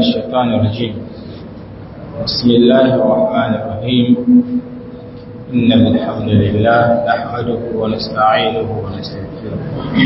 الشيطان الرجيم بسم الله الرحمن الرحيم إن الحمد لله نحمده ونستعينه ونستغفره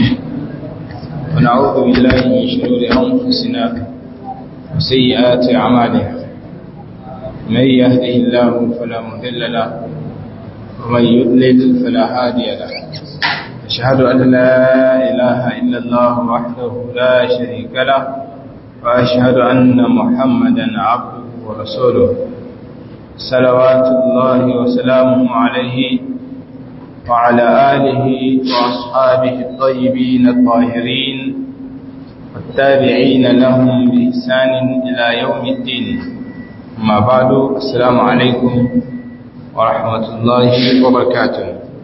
ونعوذ بالله من شرور أنفسنا وسيئات أعمالنا من يهده الله فلا مضل له ومن يضلل فلا هادي له أشهد أن لا إله إلا الله وحده لا شريك له وأشهد أن محمدا عبده ورسوله صلوات الله وسلامه عليه وعلى آله وأصحابه الطيبين الطاهرين والتابعين لهم بإحسان إلى يوم الدين أما بعد السلام عليكم ورحمة الله وبركاته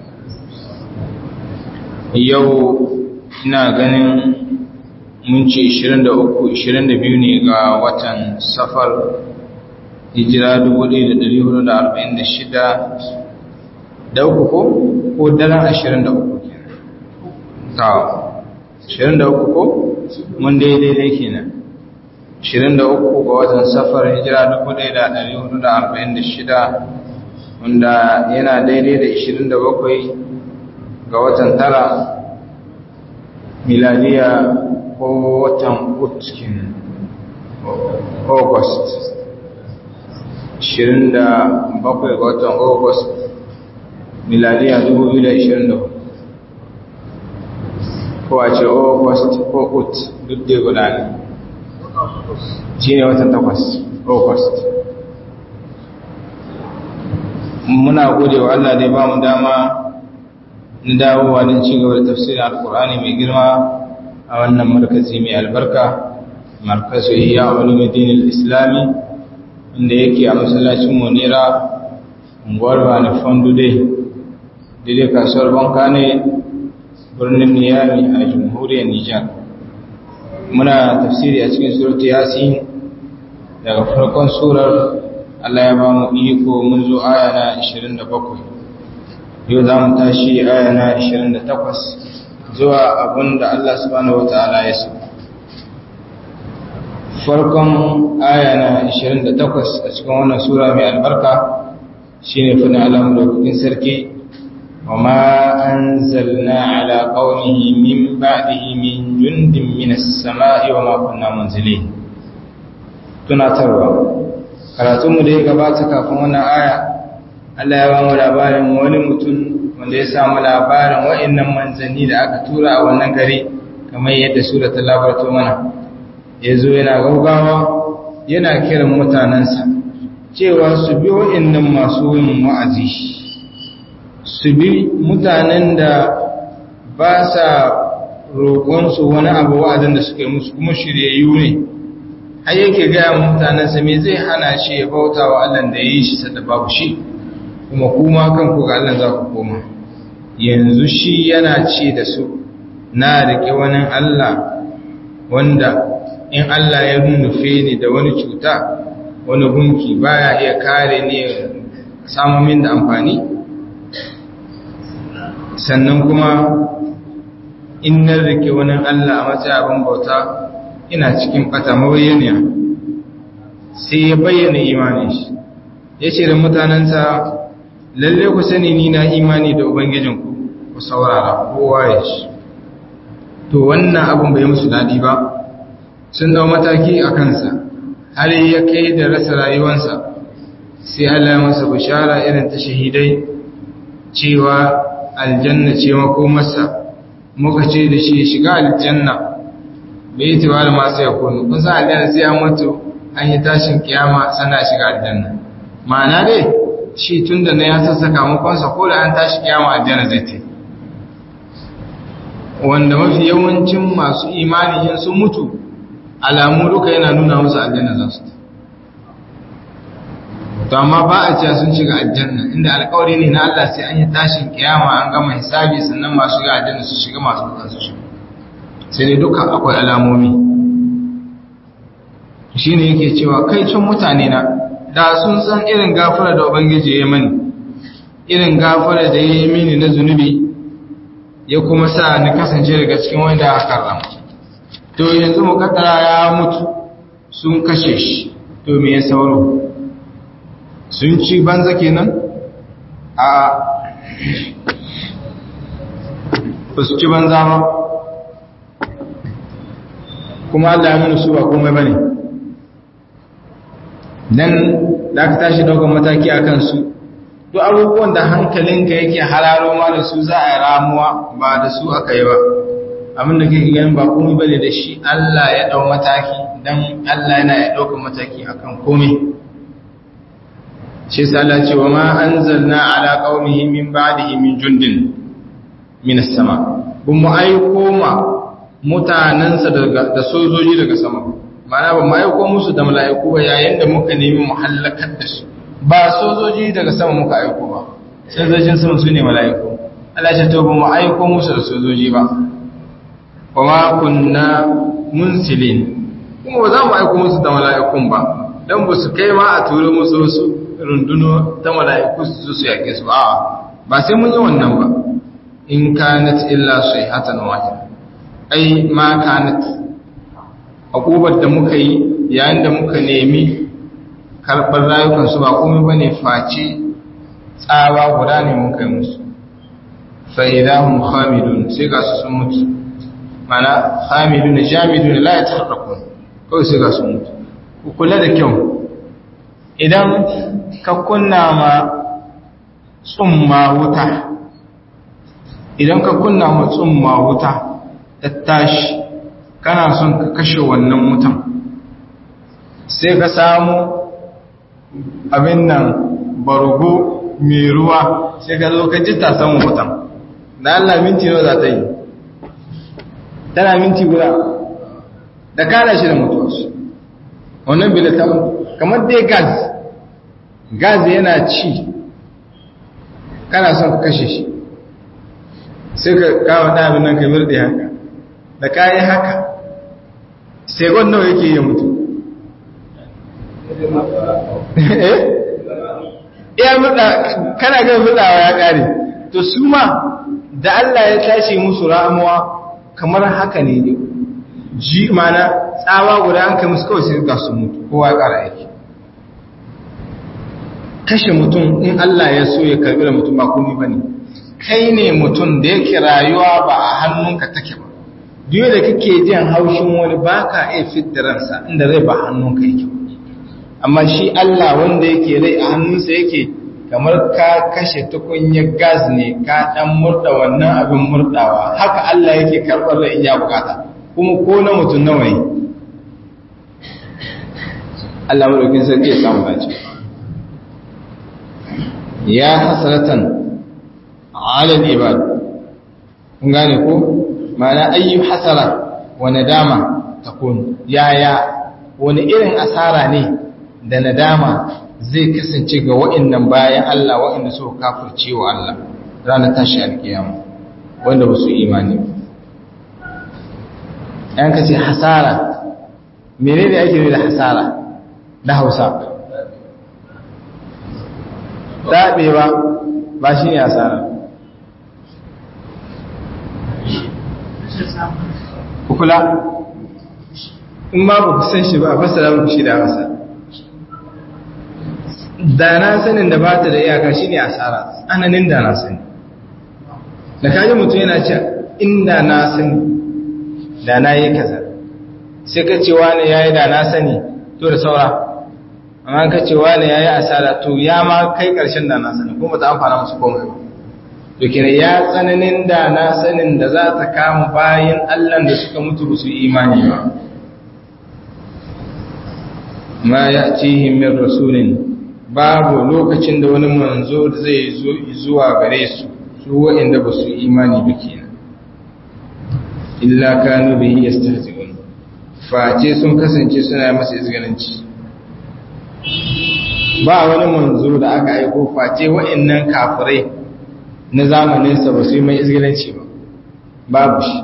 yau ina ganin mun ce 23-22 ne ga watan safar hijira 1446 da uku ko? ko daren 23 ta 23 ko? mun daidai kenan 23 ga watan safar hijira 1446 wanda yana daidai da 27 ga watan tara miladiya ko watan utkin august 27 ga watan august miladiya 2024 ko a ce august ko ut duk da guda ne shi ne watan takwas august muna gode wa allah dai ba mu dama na dawowa don ci gaba da tafsirin alkur'ani mai girma a wannan markazi mai albarka markazu iya ulumuddin islami inda yake a masallacin monera unguwar bani fondude daidai kasuwar banka ne birnin niyami a jamhuriyar nijar muna tafsiri a cikin suratu yasin daga farkon surar allah ya ba mu iko mun zo aya na 27 yau za mu tashi aya na 28 zuwa abin da Allah subhanahu wata'ala ya so farkon aya na 28 a cikin wannan sura mai albarka shine fadin alamu da kukin sarki wa ma anzalna ala qaumihi min ba'dihi min jundin minas sama'i wa ma kunna munzilin tunatarwa karatunmu da ya gabata kafin wannan aya Allah ya ba mu labarin wani mutum wanda ya samu labarin wa'annan manzanni da aka tura a wannan gari kamar yadda sura ta labarto mana ya zo yana gaugawa yana kiran mutanensa cewa su bi wa'annan masu yin wa'azi su bi mutanen da ba sa roƙonsu wani abu wa'azin da suka yi musu kuma shiryayyu ne har yake gaya mutanensa me zai hana shi ya bauta wa Allah da ya yi shi sadda babu shi kuma kuma kanku ga Allah za ku koma yanzu shi yana ce da su na riƙe wani Allah wanda in Allah ya nufe ni da wani cuta wani gunki baya iya kare ni samun min da amfani sannan kuma in na riƙe wani Allah a matsayin abin bauta ina cikin ɓata mabayyaniya sai ya bayyana imanin shi ya ce da mutanensa lalle ku sani ni na imani da ubangijinku ku saurara kowa ya shi to wannan abin bai musu daɗi ba sun dau mataki a kansa har ya kai da rasa rayuwansa sai Allah ya masa bishara irin ta shahidai cewa aljanna ce makomarsa muka ce da shi shiga aljanna bai yi tiwala masu ya kunu kun sa aljanna sai an mutu an yi tashin kiyama sana shiga aljanna ma'ana dai shi tun da na ya sassaka makonsa ko da an tashi kiyama aljanna zai te wanda mafi yawancin masu imani yin sun mutu alamu duka yana nuna musu aljanna za su to amma ba a cewa sun shiga aljanna inda alkawari ne na Allah sai an yi tashin kiyama an gama hisabi sannan masu shiga aljanna su shiga masu mutan su shiga sai dai duka akwai alamomi shine yake cewa kai cin mutane na da sun san irin gafara da Ubangiji ya mani irin gafara da ya yi mini na zunubi ya kuma sa ni kasance daga cikin wanda aka karrama to yanzu mukaddara ya mutu sun kashe shi to me ya sauro sun ci banza kenan a ba su ci banza ba kuma Allah ya nuna su ba komai ba ne nan da aka tashi daukan mataki a kansu duk abubuwan da hankalinka yake hararo ma da su za a yi ramuwa ba da su aka yi ba abin da kake ganin ba komai bane da shi Allah ya dau mataki dan Allah yana ya dauka mataki akan komai shi yasa Allah ce wa ma anzalna ala qaumihi min ba'dihi min jundin min as-sama bun mu aiko ma mutanansa daga da sojoji daga sama ma'ana ba mu aiko musu da mala'iku ba yayin da muka nemi mu halakar da su ba sojoji daga sama muka aiko ba sojojin sama su ne mala'iku Allah ya to ba mu aiko musu da sojoji ba kuma kunna munsilin kuma ba za mu aiko musu da mala'ikun ba dan ba su kai ma a turo musu wasu runduno ta mala'iku su su yake su a'a ba sai mun yi wannan ba in kanat illa sayhatan wahida ai ma kanat akubar da muka yi yayin da muka nemi karɓar rayukansu ba komai ba ne face tsawa guda ne muka yi musu fa'idahun hamidun sai ga su sun mutu mana hamidun jamidun la ya tarrakun kawai sai ga sun mutu ku kula da kyau idan ka kunna ma tsumma wuta idan ka kunna ma tsumma wuta ta tashi kana son ka kashe wannan wutan sai ka samu abin nan bargo mai ruwa sai ka zo ka ji ta samun wutan da Allah minti nawa za ta yi tana minti guda da kada shi da mutuwarsu wannan bilatan kamar dai gas gas yana ci kana son ka kashe shi sai ka kawo ɗabin nan ka mirɗe haka da kayi haka sai nawa yake yi mutu iya murda kana ga murdawa ya kare to su ma da Allah ya tashi musu ramuwa kamar haka ne ne ji mana tsawa guda an kai musu kawai sai ga su mutu kowa ya kara yake kashe mutum in Allah ya so ya karbi da mutum ba komai bane kai ne mutum da yake rayuwa ba a hannunka take ba duk da kake jin haushin wani baka iya fitar ransa inda rai ba hannunka yake amma shi Allah wanda yake rai a hannunsa yake kamar ka kashe tukunyar gas ne ka dan murda wannan abin murdawa haka Allah yake karɓar rai in ya bukata kuma ko na mutum nawa ne Allah madaukin sarki ya samu dace ya hasratan ala al-ibad kun gane ko ma'ana ayyu hasara wa nadama takun yaya wani irin asara ne da nadama zai kasance ga wa'annan bayan Allah wa'anda suka kafirce wa Allah ranar tashi alkiyama wanda ba su imani yan ka ce hasara menene ake da hasara na Hausa dabewa ba shi ne hasara kula in ma ba ku san shi ba a fasara muku shi da hausa da na sanin da ba ta da iyaka shi ne asara tsananin da na sani da kaji mutum yana ce inda na sani da na yi kaza sai ka ce wani ya yi da na sani to da saura amma ka ce wani ya yi asara to ya ma kai ƙarshen da na sani kuma ta amfana musu komai ba to kira ya tsananin da na sanin da za ta kama bayan allah da suka mutu ba su imani ba ma ya cihim min rasulin babu lokacin da wani manzo zai zo zuwa gare su su waɗanda ba su imani ba kenan illa kanu bihi yastahzi'un face sun kasance suna masa izgalanci ba wani manzo da aka aiko face waɗannan kafirai na zamaninsa ba su yi mai izgalanci ba babu shi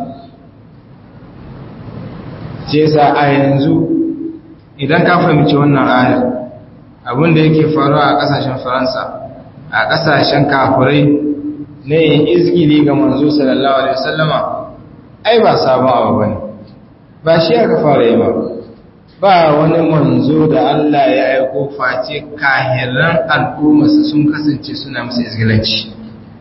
ce sa a yanzu idan ka fahimci wannan ayar abinda yake faruwa a kasashen faransa a kasashen kafirai na yin izgili ga manzo sallallahu alaihi wasallama ai ba sabon abu bane ba shi aka fara yi ba ba wani manzo da Allah ya aiko face kahiran al'ummarsa sun kasance suna masa izgilanci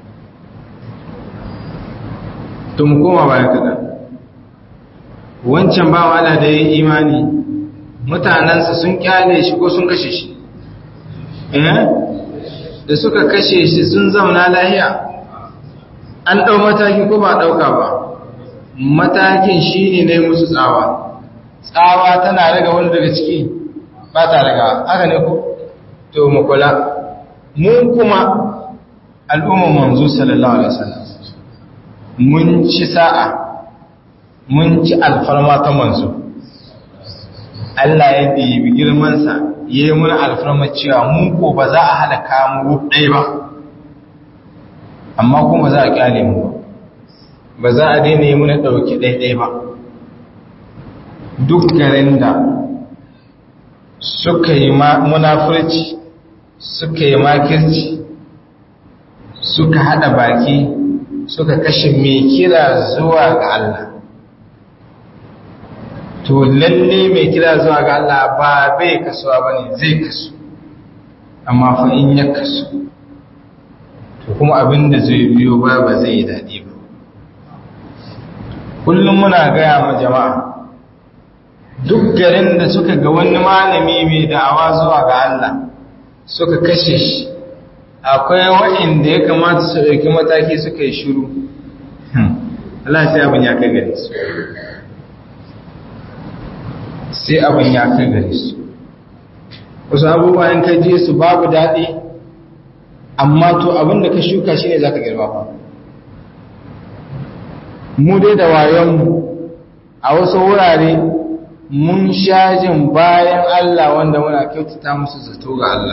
to mu koma baya kaɗan wancan ba wala da ya imani mutanensa sun kyale shi ko sun kashe shi eh da suka kashe shi sun zauna lahiya an ɗau mataki ko ba ɗauka ba matakin shi ne na musu tsawa tsawa tana raga wani daga ciki ba ta raga haka ne ko to mu kula mun kuma al'ummar manzo sallallahu alaihi wasallam mun ci sa'a mun ci alfarma ta manzo Allah ya ɗibi girmansa ya yi muna alfarma cewa mun ko ba za a halaka mu ɗai ba amma kuma za a ƙyale mu ba za a daina yi muna ɗauki ɗaiɗai ba duk garin da suka yi munafurci suka yi makirci suka haɗa baki suka kashe mai kira zuwa ga Allah to lalle mai kira zuwa ga Allah ba bai kasuwa ba ne zai kasu amma fa in ya kasu to kuma abin da zai biyo ba ba zai yi daɗi ba kullum muna gaya ma jama'a duk garin da suka ga wani malami mai da'awa zuwa ga Allah suka kashe shi akwai wa'inda ya kamata su ɗauki mataki suka yi shiru Allah sai abin ya kai gare su sai abin ya kai gare su wasu abubuwa in ka je su babu daɗi amma to abin da ka shuka shi ne za ka girma ba mu dai da wayonmu a wasu wurare mun shajin bayan Allah wanda muna kyautata musu zato ga Allah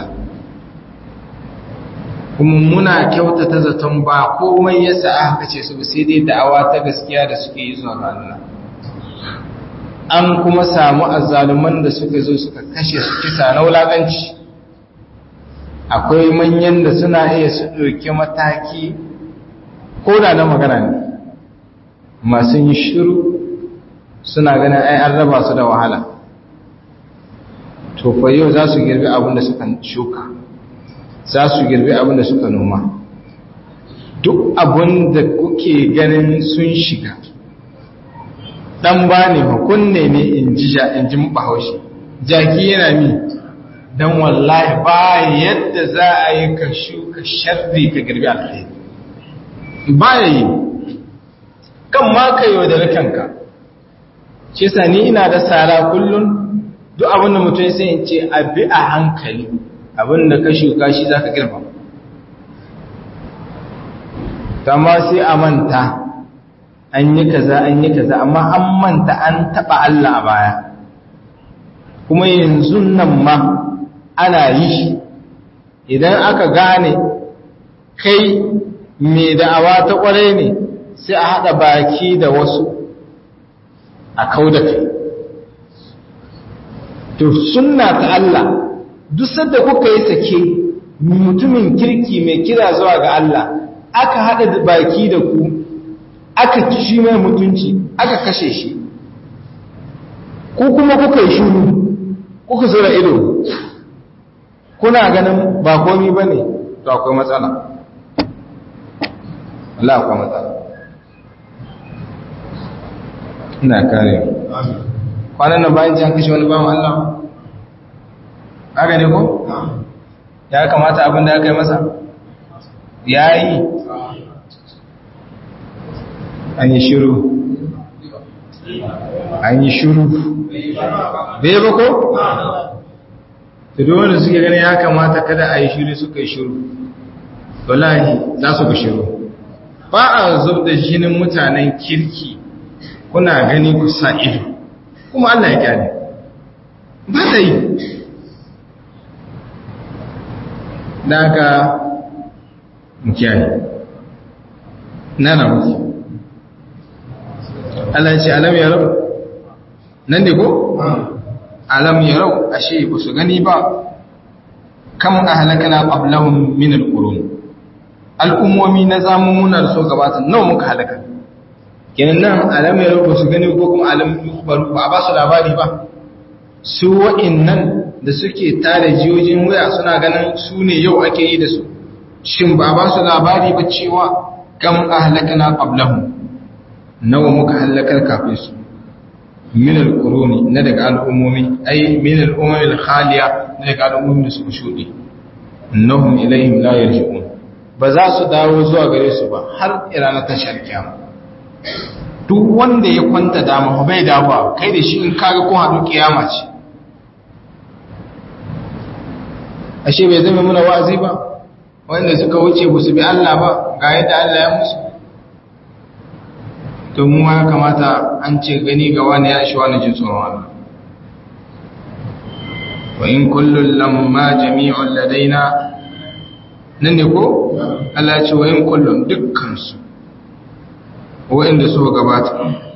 kuma muna kyautata zaton ba komai yasa aka ce su sai dai da'awa ta gaskiya da suke yi zuwa ga Allah an kuma samu azzaluman da suka zo suka kashe su kisa na wulaganci akwai manyan da suna iya su ɗauki mataki ko da na magana ne masu yi shiru suna ganin ai an raba su da wahala to fa yau za su girbi abin da suka shuka za su girbi abin da suka noma duk abin da kuke ganin sun shiga dan ba ne hukunne ne in ji in ji bahaushe jaki yana mi dan wallahi ba yadda za a yi ka shuka sharri ka girbi alkhairi ba yi kan ma ka yaudari kanka ce sa ni ina da sara kullum duk abin da mutum sai in ce abi a hankali abin da ka shuka shi za ka girma ma sai a manta an yi kaza an yi kaza amma an manta an taɓa Allah a baya kuma yanzu nan ma ana yi idan aka gane kai mai da'awa ta ƙwarai ne sai a haɗa baki da wasu a kau da kai to sunna ta Allah duk sadda kuka yi sake mutumin kirki mai kira zuwa ga Allah aka haɗa baki da ku aka ci mai mutunci aka kashe shi ku kuma kuka yi shuru kuka zura ido kuna ganin ba komi ba ne to akwai matsala Allah akwai matsala ina kare kwanan nan bayan an kashe wani bawan Allah haka ne ko? ya kamata abin da aka yi masa ya yi an yi shiru an yi shiru bai ba ko? tudu wanda suke gani ya kamata kada a yi shiru suka yi shiru wallahi za su ga shiru ba a zub da jinin mutanen kirki kuna gani ku sa ido kuma Allah ya kyale ba ta yi daga mukiyaye nana muke Allah ya ce alam ya rau nan ne ko? alam ya rau ashe ba su gani ba kam a halakana ƙablahun minar ƙurun al'ummomi na zamummunar so gabata nawa muka halaka kenan nan alam ya rau ba su gani ko kuma alam ba a ba su labari ba su wa'innan da suke tare jiyojin waya suna ganin su ne yau ake yi da su shin ba ba su labari ba cewa kam ahlakana qablahum nawa muka halakar kafin su min al-quruni na daga al'ummomi ay min al-umam al-khaliya na daga al'ummomi da suka shuɗe innahum ilayhim la yarji'un ba za su dawo zuwa gare su ba har irana ta sharkiya duk wanda ya kwanta dama bai dawo kai da shi in kaga ko hadu kiyama ce ashe bai zama muna wa'azi ba wanda suka wuce ba su bi Allah ba ga yadda Allah ya musu to mu ya kamata an ce gani ga wani ya shi wani jin tsoron Allah wa in kullun lamma jami'un ladaina nan ne ko Allah ya ce wa in kullun dukkan su wa'inda suka gabata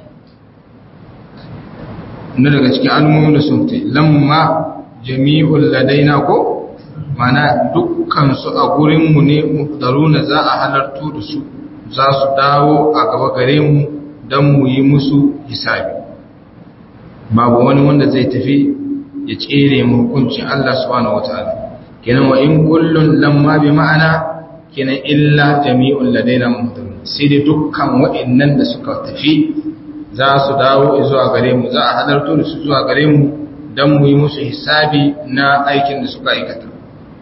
na daga cikin al'ummomin da sun tai lamma jami'un ladaina ko mana dukkansu a gurinmu ne muhdaruna za a halartu da su za su dawo a gaba gare mu don mu yi musu hisabi babu wani wanda zai tafi ya tsere mu hukuncin Allah subhanahu wataala kenan wa in kullun lamma bi ma'ana kenan illa jami'un ladaina muhdarun sai dai dukkan wa'annan da suka tafi za su dawo zuwa gare mu za a halartu da su zuwa gare mu don mu yi musu hisabi na aikin da suka aikata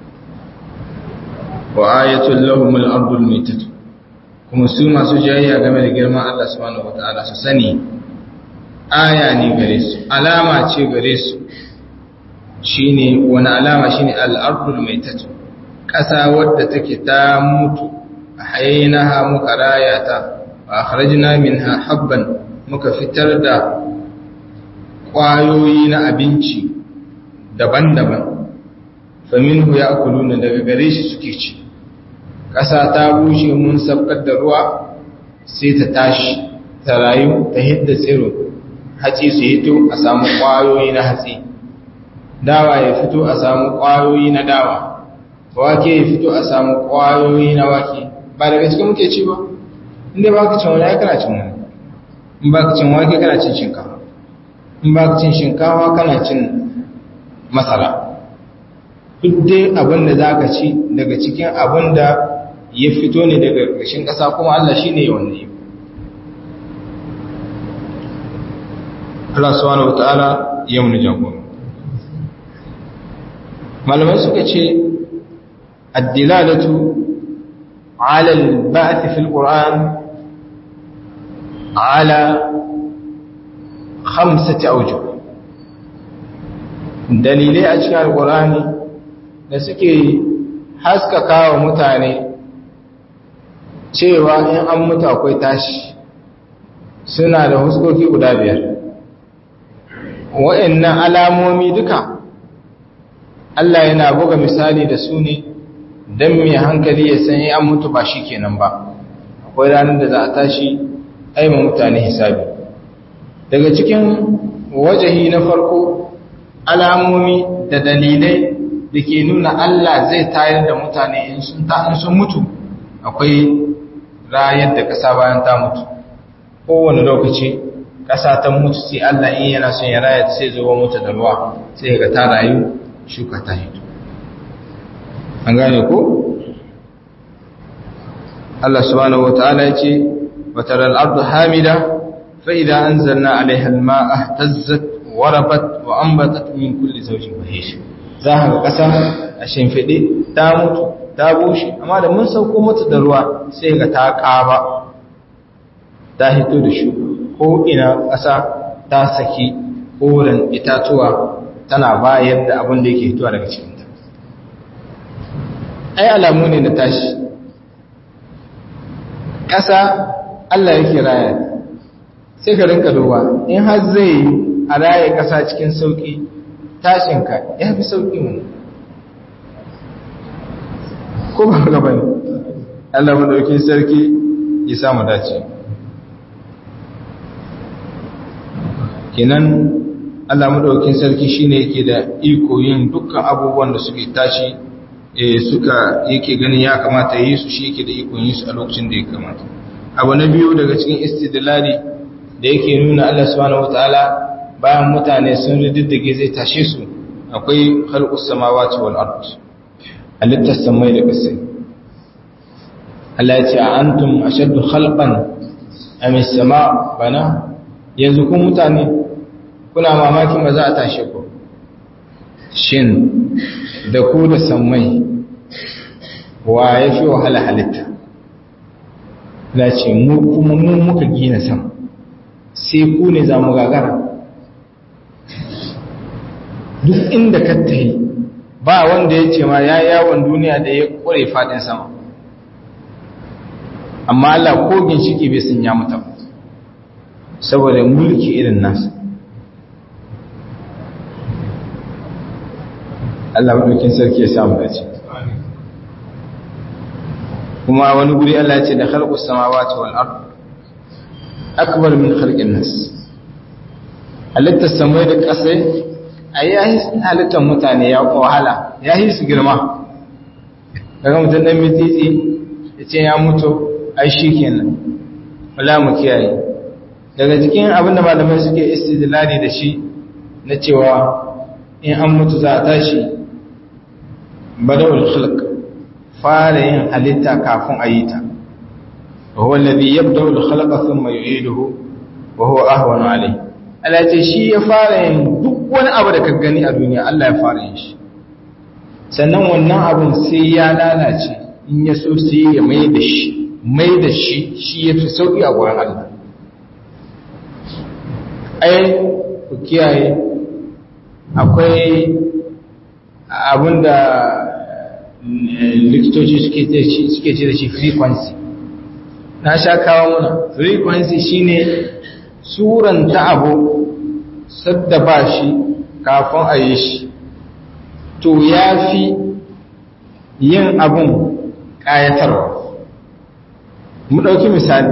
wa ayatul lahum al-ardul maytah kuma su masu jayayya game da girman Allah subhanahu wataala su sani aya ne gare su alama ce gare su shine wani alama shine al-ardul maytah kasa wadda take ta mutu hayinaha muka rayata wa akhrajna minha habban muka fitar da kwayoyi na abinci daban-daban faminhu ya'kuluna daga gare shi suke ci ƙasa ta bushe mun sabkar da ruwa sai ta tashi ta rayu ta hidda tsiro hatsi su hito a samu ƙwayoyi na hatsi dawa ya fito a samu ƙwayoyi na dawa wake ya fito a samu ƙwayoyi na wake ba daga cikin muke ci ba inda ba ka cin wani ya kana cin wani in ba ka cin wake kana cin shinkawa in ba ka cin shinkawa kana cin masara duk dai abin da za ka ci daga cikin abin da ya fito ne daga ƙarshen ƙasa kuma Allah shi ne wanda yi Allah subhanahu wa ta'ala ya muni jagoro malamai suka ce addilalatu ala al-ba'th fi al-Qur'an ala khamsati awjuh dalilai a cikin al-Qur'ani da suke haskaka wa mutane cewa in an mutu akwai tashi suna da huskoki guda biyar wa'annan alamomi duka Allah yana buga misali da su ne don mai hankali ya san an mutu ba shi kenan ba akwai ranar da za a tashi aima mutane hisabi daga cikin wajahi na farko alamomi da dalilai da ke nuna Allah zai tayar da mutane in sun mutu akwai rayar da ƙasa bayan ta mutu kowane lokaci ƙasa ta mutu sai Allah in yana son ya raya sai zuwa mutu da ruwa sai ga ta rayu shuka ta hito an gane ko Allah subhanahu wataala ya ce wa taral ardu hamida fa idza anzalna alaiha alma'a ihtazzat wa rabat wa anbatat min kulli zawjin bahish za ka ga ƙasa a shimfiɗe ta mutu ta bushe amma da mun sauko mata da ruwa sai ga ta ƙaba ta hito da shi ko ina ƙasa ta saki koren itatuwa tana bayar da abin da yake hitowa daga cikinta ai alamu ne da tashi ƙasa Allah yake raya sai ka rinka duba in har zai yi a raya ƙasa cikin sauƙi tashinka ya fi sauƙi mu ko ba ga bane Allah madaukin sarki ya samu dace kenan Allah madaukin sarki shine yake da iko yin dukkan abubuwan da suke tashi eh suka yake ganin ya kamata yi su shi yake da iko yin su a lokacin da ya kamata abu na biyu daga cikin istidlali da yake nuna Allah subhanahu wataala bayan mutane sun riddige zai tashe su akwai khalqus samawati wal ard halittar samai da ƙasai Allah ya ce a antum ashaddu khalqan am as-sama bana yanzu kun mutane kuna mamakin ba za a tashe ku shin da ku da samai wa ya fi wahala halitta la ce mu kuma mu muka gina sam sai ku ne za mu gagara duk inda ka tahi ba wanda ya ce ma ya yawon duniya da ya kure fadin sama amma Allah ko ginshiki bai sun ya mutu saboda mulki irin nasa Allah maɗaukin sarki ya samu dace kuma wani guri Allah ya ce da khalqus samawati wal ard akbar min khalqin nas halittar samai da ƙasai a yahi halittar mutane ya wahala ya yi su girma daga mutum ɗan mititi ya ce ya mutu ai shi kenan wala mu kiyaye daga cikin abin da malamai suke istidlali da shi na cewa in an mutu za a tashi badawul khalq fara yin halitta kafin a yi ta wa huwa alladhi yabda'u al-khalqa thumma yu'iduhu wa huwa ahwanu alayhi Allah ce shi ya fara yin duk wani abu da ka gani a duniya Allah ya fara yin shi sannan wannan abun sai ya lalace in ya so sai ya mai da shi mai da shi shi ya fi sauƙi a gurin Allah ai ku kiyaye akwai abin da likitoci suke ce da shi frequency na sha kawo muna frequency shine suranta abu sadda ba shi kafin a yi shi to ya fi yin abun ƙayatarwa mu ɗauki misali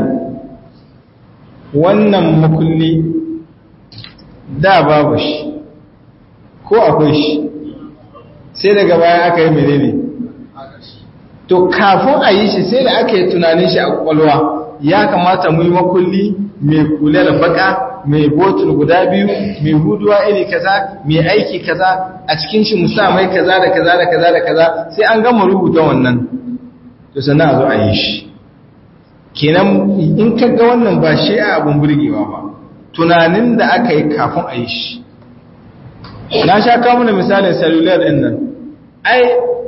wannan makulli da babu shi ko akwai shi sai daga baya aka yi menene to kafin a yi shi sai da aka yi tunanin shi a kwakwalwa ya kamata mu yi makulli mai kula da baka mai botul guda biyu mai huduwa iri kaza mai aiki kaza a cikin shi musa mai kaza da kaza da kaza da kaza sai an gama rubuta wannan to sannan a zo a yi shi kenan in ka ga wannan ba shi a abun burgewa ba tunanin da aka yi kafin a yi shi na sha kawo mana misalin cellular din nan ai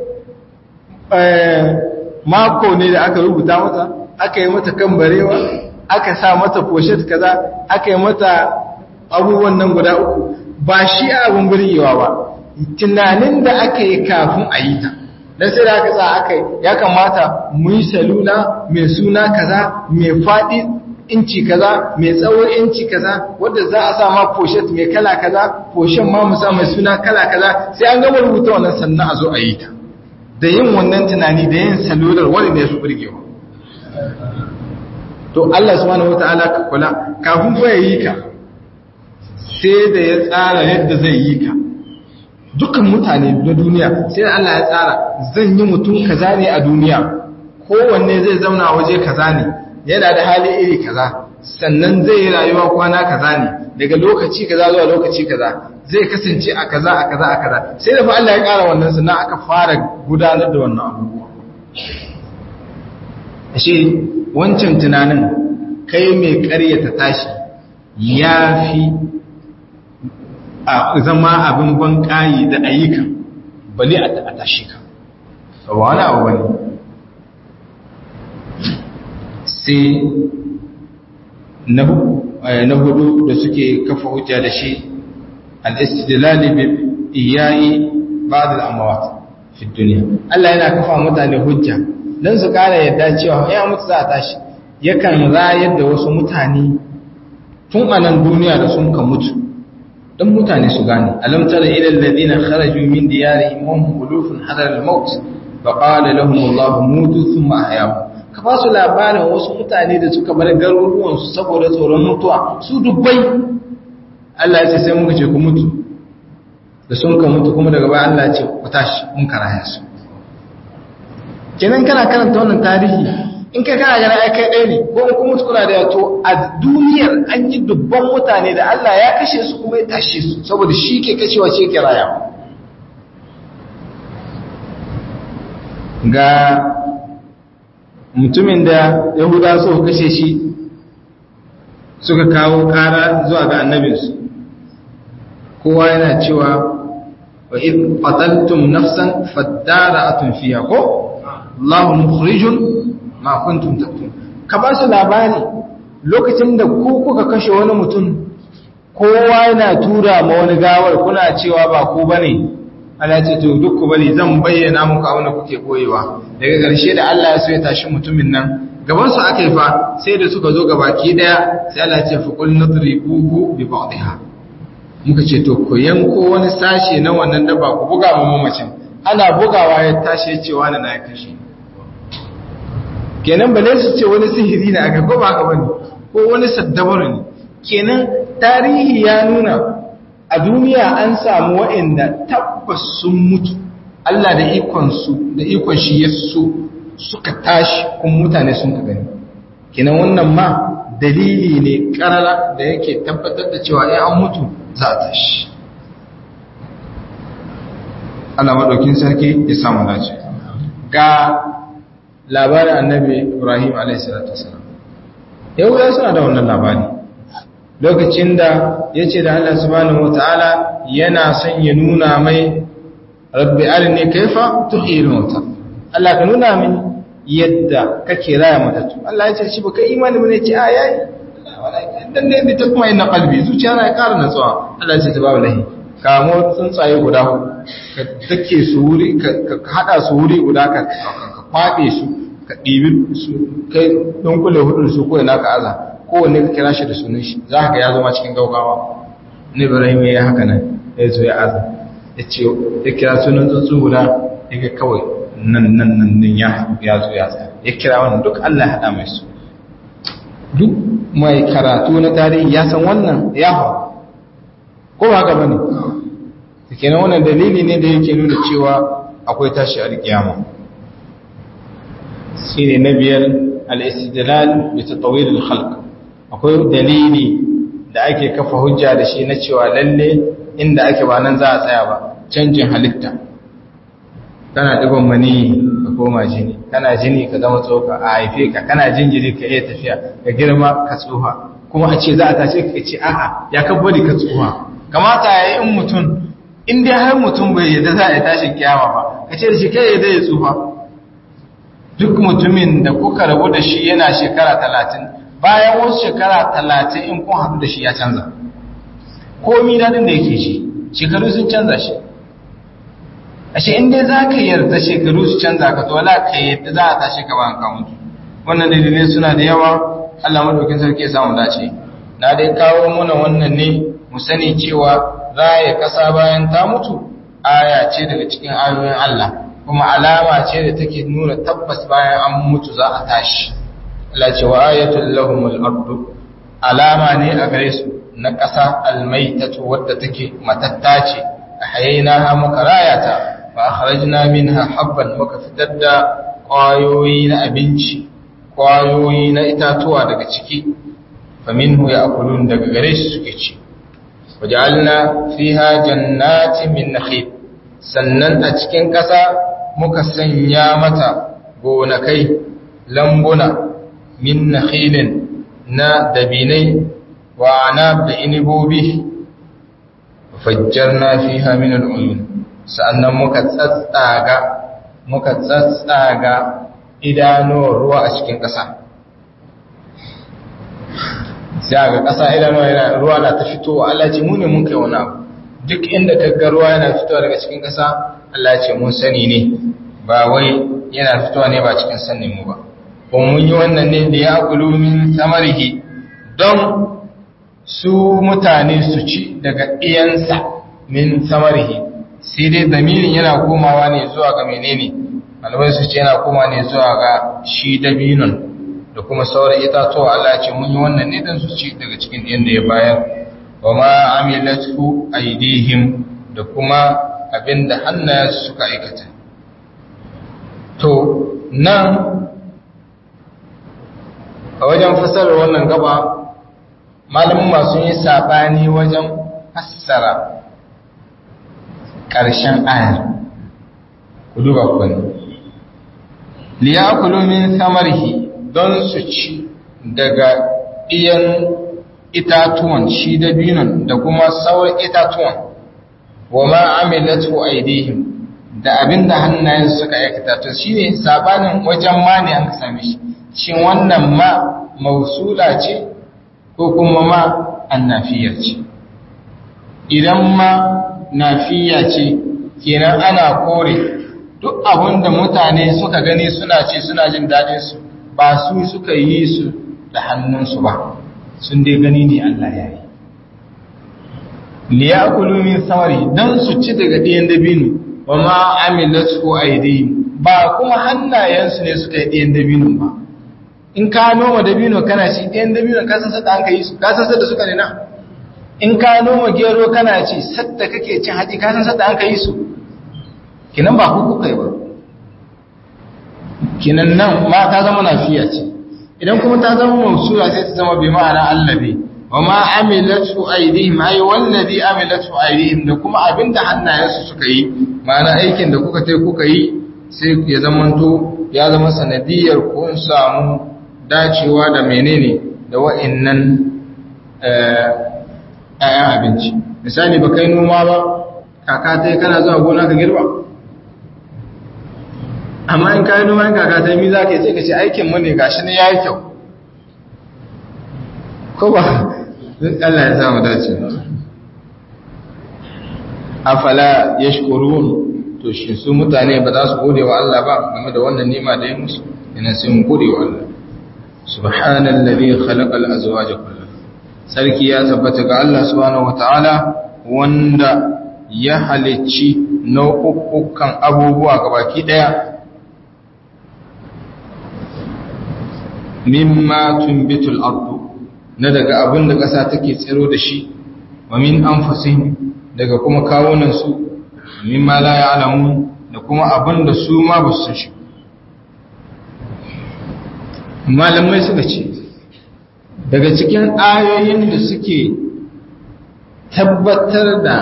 mako ne da aka rubuta mata aka yi mata kan barewa aka sa mata poshet kaza aka yi mata abubuwan nan guda uku ba shi abin burgewa ba tunanin da aka yi kafin a yi ta don sai da aka sa aka yi ya kamata mu yi salula mai suna kaza mai faɗi inci kaza mai tsawon inci kaza wadda za a sa ma poshet mai kala kaza poshen ma mu sa mai suna kala kaza sai an gama rubuta wannan sannan a zo a yi ta da yin wannan tunani da yin salular wani ne su burgewa to Allah subhanahu wataala ka kula kafin fa yi ka sai da ya tsara yadda zai yi ka dukkan mutane na duniya sai da Allah ya tsara zan yi mutum kaza ne a duniya kowanne zai zauna waje kaza ne yana da hali iri kaza sannan zai yi rayuwa kwana kaza ne daga lokaci kaza zuwa lokaci kaza zai kasance a kaza a kaza a kaza sai da fa Allah ya ƙara wannan sannan aka fara gudanar da wannan abubuwa ashe wancan tunanin kai mai ƙaryata tashi ya fi a zama abin ban ƙayi da ayyukan bali a tashi ka ba wani abu bane sai na hudu da suke kafa hujja da shi al-istidlal bi iyayi ba'd al-amwat fi dunya Allah yana kafa mutane hujja dan su kara yadda cewa ya mutu za a tashi yakan rayar da wasu mutane tun a nan duniya da sun ka mutu dan mutane su gane alam tara ila alladhina kharaju min diyarihim wa hum ulufun hadar al-maut fa qala lahum Allah mutu thumma ahyahum ka ba su labarin wasu mutane da suka bar garuruwansu saboda tsoron mutuwa su dubbai Allah ya ce sai muka ce ku mutu da sun ka mutu kuma daga baya Allah ya ce ku tashi mun karaya su kenan kana karanta wannan tarihi in kai kana gana ai kai ɗaya ne ko in kuma kuna da to a duniyar an yi dubban mutane da Allah ya kashe su kuma ya tashe su saboda shi ke kashewa shi ke raya ga mutumin da yahuda so kashe shi suka kawo kara zuwa ga annabinsu kowa yana cewa wa id qataltum nafsan fadara'atun fiha ko Allahu mukhrijun ma kuntum taktun ka ba su labari lokacin da ku kuka kashe wani mutum kowa yana tura ma wani gawar kuna cewa ba ku bane Allah ce to duk ku bari zan bayyana muku abin da kuke koyewa daga ƙarshe da Allah ya so ya tashi mutumin nan gaban su aka yi fa sai da suka zo gabaki daya sai Allah ya ce fa qul nadribuhu bi ba'dihha muka ce to ku yanko wani sashe na wannan daba ku buga mu mamacin ana bugawa ya tashi ya ce wani na ya kashe kenan bale su ce wani sihiri ne aka ko ba haka bane ko wani saddabaru ne kenan tarihi ya nuna a duniya an samu waɗanda tabbas sun mutu Allah da ikon su da ikon shi ya so suka tashi kun mutane sun ka gani kenan wannan ma dalili ne karara da yake tabbatar da cewa ya an mutu za a tashi Allah maɗaukin sarki ya samu dace ga labarin annabi Ibrahim a.s. yahuda suna da wannan labari lokacin da ya ce da Allah subhanahu wata'ala yana son ya nuna mai rabbi arini kaifa tuhil mauta Allah ka nuna min yadda kake raya matattu Allah ya ce shi baka imani bane ce a yayi dan ne bi ta kuma ina kalbi zuciya na ƙara natsuwa Allah ya ce ta babu lahi kamo tsuntsaye guda ka dake su wuri ka hada su wuri guda ka kwaɗe su ka ɗibi su kai don kule hudu su ko ina ka aza kowanne ka kira shi da sunan shi za ka ya zama cikin gaugawa ne ibrahim ya haka nan ya zo ya aza ya ce ya kira sunan tsuntsu guda ya ga kawai nan nan nan nan ya zo ya tsaya ya kira wannan duk allah ya haɗa mai su duk mai karatu na tarihi ya san wannan ya hau ko ba haka bane ta kenan wannan dalili ne da yake nuna cewa akwai tashi alkiyama shi ne na biyar al'istidlal da ta tawilin halk akwai dalili da ake kafa hujja da shi na cewa lalle inda ake ba nan za a tsaya ba canjin halitta kana ɗigon mani ka koma jini kana jini ka zama tsoka a haife ka kana jinjiri ka iya tafiya ka girma ka tsoha kuma a ce za a tashe ka ce a'a ya kabbari ka tsoha kamata ya yi in mutum in dai har mutum bai yadda za a yi tashin kiyama ba ka ce da shi kai yadda ya tsufa duk mutumin da kuka rabu da shi yana shekara talatin bayan wasu shekara talatin in kun haɗu da shi ya canza komi daɗin da yake shi shekaru sun canza shi ashe in dai za ka yarda shekaru su canza ka to wala ka yadda za a tashi ka bayan kamutu wannan dalilai suna da yawa Allah madaukin sarki ya samu dace na dai kawo mana wannan ne mu sani cewa raya ƙasa bayan ta mutu aya ce daga cikin ayoyin Allah kuma alama ce da take nuna tabbas bayan an mutu za a tashi Allah ce wa ayatul lahumul ardu alama ne a gare su na ƙasa almaitatu wadda take matatta ce ahyaynaha muka rayata fa akhrajna minha habban muka fitar da ƙwayoyi na abinci ƙwayoyi na itatuwa daga ciki faminhu ya'kulun daga gare su suke ci waj'alna fiha jannatin min nakhil sannan a cikin ƙasa muka sanya mata gonakai lambuna min nakhilin na dabinai wa anab da inibobi fajjarna fiha min al'uyun sannan muka tsatsaga muka tsatsaga idanuwar ruwa a cikin ƙasa sai ga ƙasa idanuwa yana ruwa na ta fitowa Allah ce mu ne mun kai wani abu duk inda kaga ruwa yana fitowa daga cikin ƙasa Allah ce mun sani ne ba wai yana fitowa ne ba cikin sanin mu ba kuma mun yi wannan ne da ya kulu min samarihi don su mutane su ci daga iyansa min samarihi sai dai damirin yana komawa ne zuwa ga menene malamai su ce yana komawa ne zuwa ga shi dabinon da kuma sauran itatuwa Allah ce mun yi wannan ne don su ci daga cikin yadda ya bayar wa ma amilatu aidihim da kuma abinda hannayensu suka aikata to nan a wajen fasarar wannan gaba malamin masu yi saɓani wajen fassara ƙarshen ayar ku duba kwani liyakulu min samarhi don su ci daga iyan itatuwan shi da binon da kuma sauran itatuwan wa ma amilatu aidihim da abinda hannayen suka aikata to shine sabanin wajen ma ne an same shi shin wannan ma mausula ce ko kuma ma annafiya ce idan ma nafiya ce kenan ana kore duk abinda mutane suka gani suna ce suna jin daɗin su ba su suka yi su da hannunsu ba sun dai gani ne Allah ya yi liyakulu min samari dan su ci daga ɗiyan dabino wa ma amilatu aydihim ba kuma hannayensu ne suka yi ɗiyan dabino ba in ka noma dabino kana ci ɗiyan dabino ka san sadda an ka yi su ka san sadda suka ne na in ka noma gero kana ci sadda kake cin haji ka san sadda an ka yi su kinan ba ku kuka yi ba kinan nan ma ta zama nafiya ce idan kuma ta zama mausula sai ta zama bi ma'ana allabi wa ma amilatu aydihim ay wallazi amilatu aydihim da kuma abinda hannayensu suka yi ma'ana aikin da kuka tai kuka yi sai ya zamanto ya zama sanadiyar kun samu dacewa da menene da wa'annan ayan abinci misali ba kai noma ba kaka tai kana zuwa gona ka girba amma in kayi noma in kaka ta mi za ka yi sai ka ce aikin mu ne gashi ne ya yi kyau ko ba Allah ya samu dace afala yashkurun to shi su mutane ba za su gode wa Allah ba game da wannan nima da ya musu ina sai mu gode wa Allah subhanallazi khalaqal azwaja kullaha sarki ya tabbata ga Allah subhanahu wataala wanda ya halicci nau'ukan abubuwa gabaki daya mimma tumbitul ardu na daga abin da ƙasa take tsiro da shi wa min anfusihim daga kuma kawunan su mimma la ya'lamun da kuma abin da su ma ba su shi malamai suka ce daga cikin ayoyin da suke tabbatar da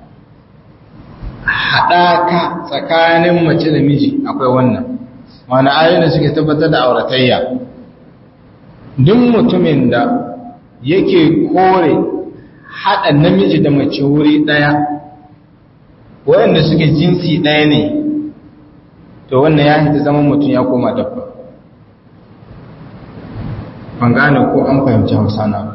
haɗaka tsakanin mace da miji akwai wannan mana ayoyin da suke tabbatar da auratayya duk mutumin da yake kore haɗa namiji da mace wuri ɗaya waɗanda suke jinsi ɗaya ne to wannan ya hita zaman mutum ya koma dabba ban gane ko an fahimci hausa na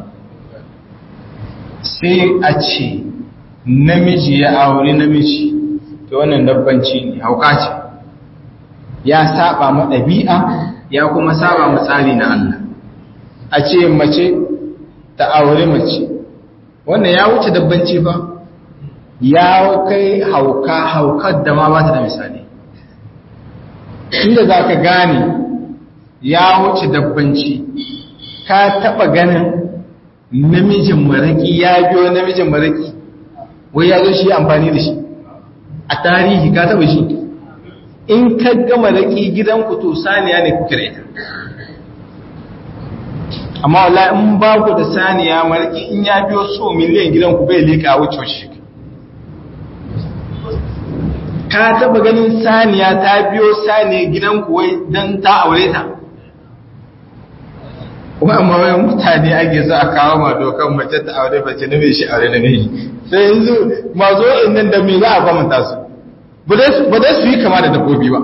sai a ce namiji ya auri namiji to wannan dabbanci ne hauka ce ya saba ma ɗabi'a ya kuma saba ma tsari na Allah a ce mace ta aure mace wannan ya wuce dabbanci ba ya kai hauka haukar da ma ba ta da misali inda za ka gane ya wuce dabbanci ka taba ganin namijin maraki ya biyo namijin maraki wai ya zo shi amfani da shi a tarihi ka taba shi in ka ga maraki gidanku to saniya ne kuke da ita amma wallahi in ba ku da saniya maraki in ya biyo so miliyan gidanku bai leka wuce shi ka taba ganin saniya ta biyo saniya gidanku wai don ta aure ta kuma amma wai mutane ake so a kawo ma dokan mace ta aure mace na mai shi aure na mai sai yanzu mazo nan da me za a kwamanta su ba dai su yi kama da dabbobi ba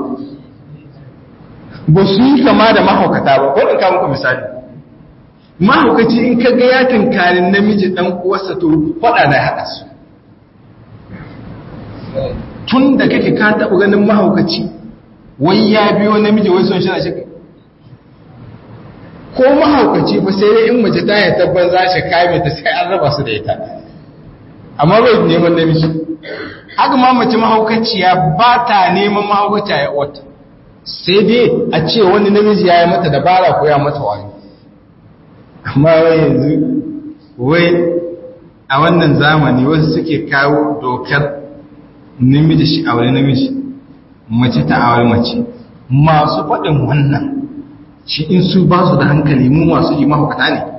ba su yi kama da mahaukata ba ko in ka muku misali mahaukaci in ka ga ya tunkarin namiji dan uwarsa to faɗa na haɗa su tun da kake ka taɓa ganin mahaukaci wai ya biyo namiji wai son shina shi ko mahaukaci ba sai dai in mace ta yi tabbar za shi kame ta sai an raba su da ita amma bai neman namiji haka ma mace mahaukaciya ba ta neman mahaukaciya ya wata sai dai a ce wani namiji ya yi mata dabara ko ya mata wayo amma wai yanzu wai a wannan zamani wasu suke kawo dokar namiji shi aure namiji mace ta aure mace masu faɗin wannan shi in su ba su da hankali mu masu yi mahaukata ne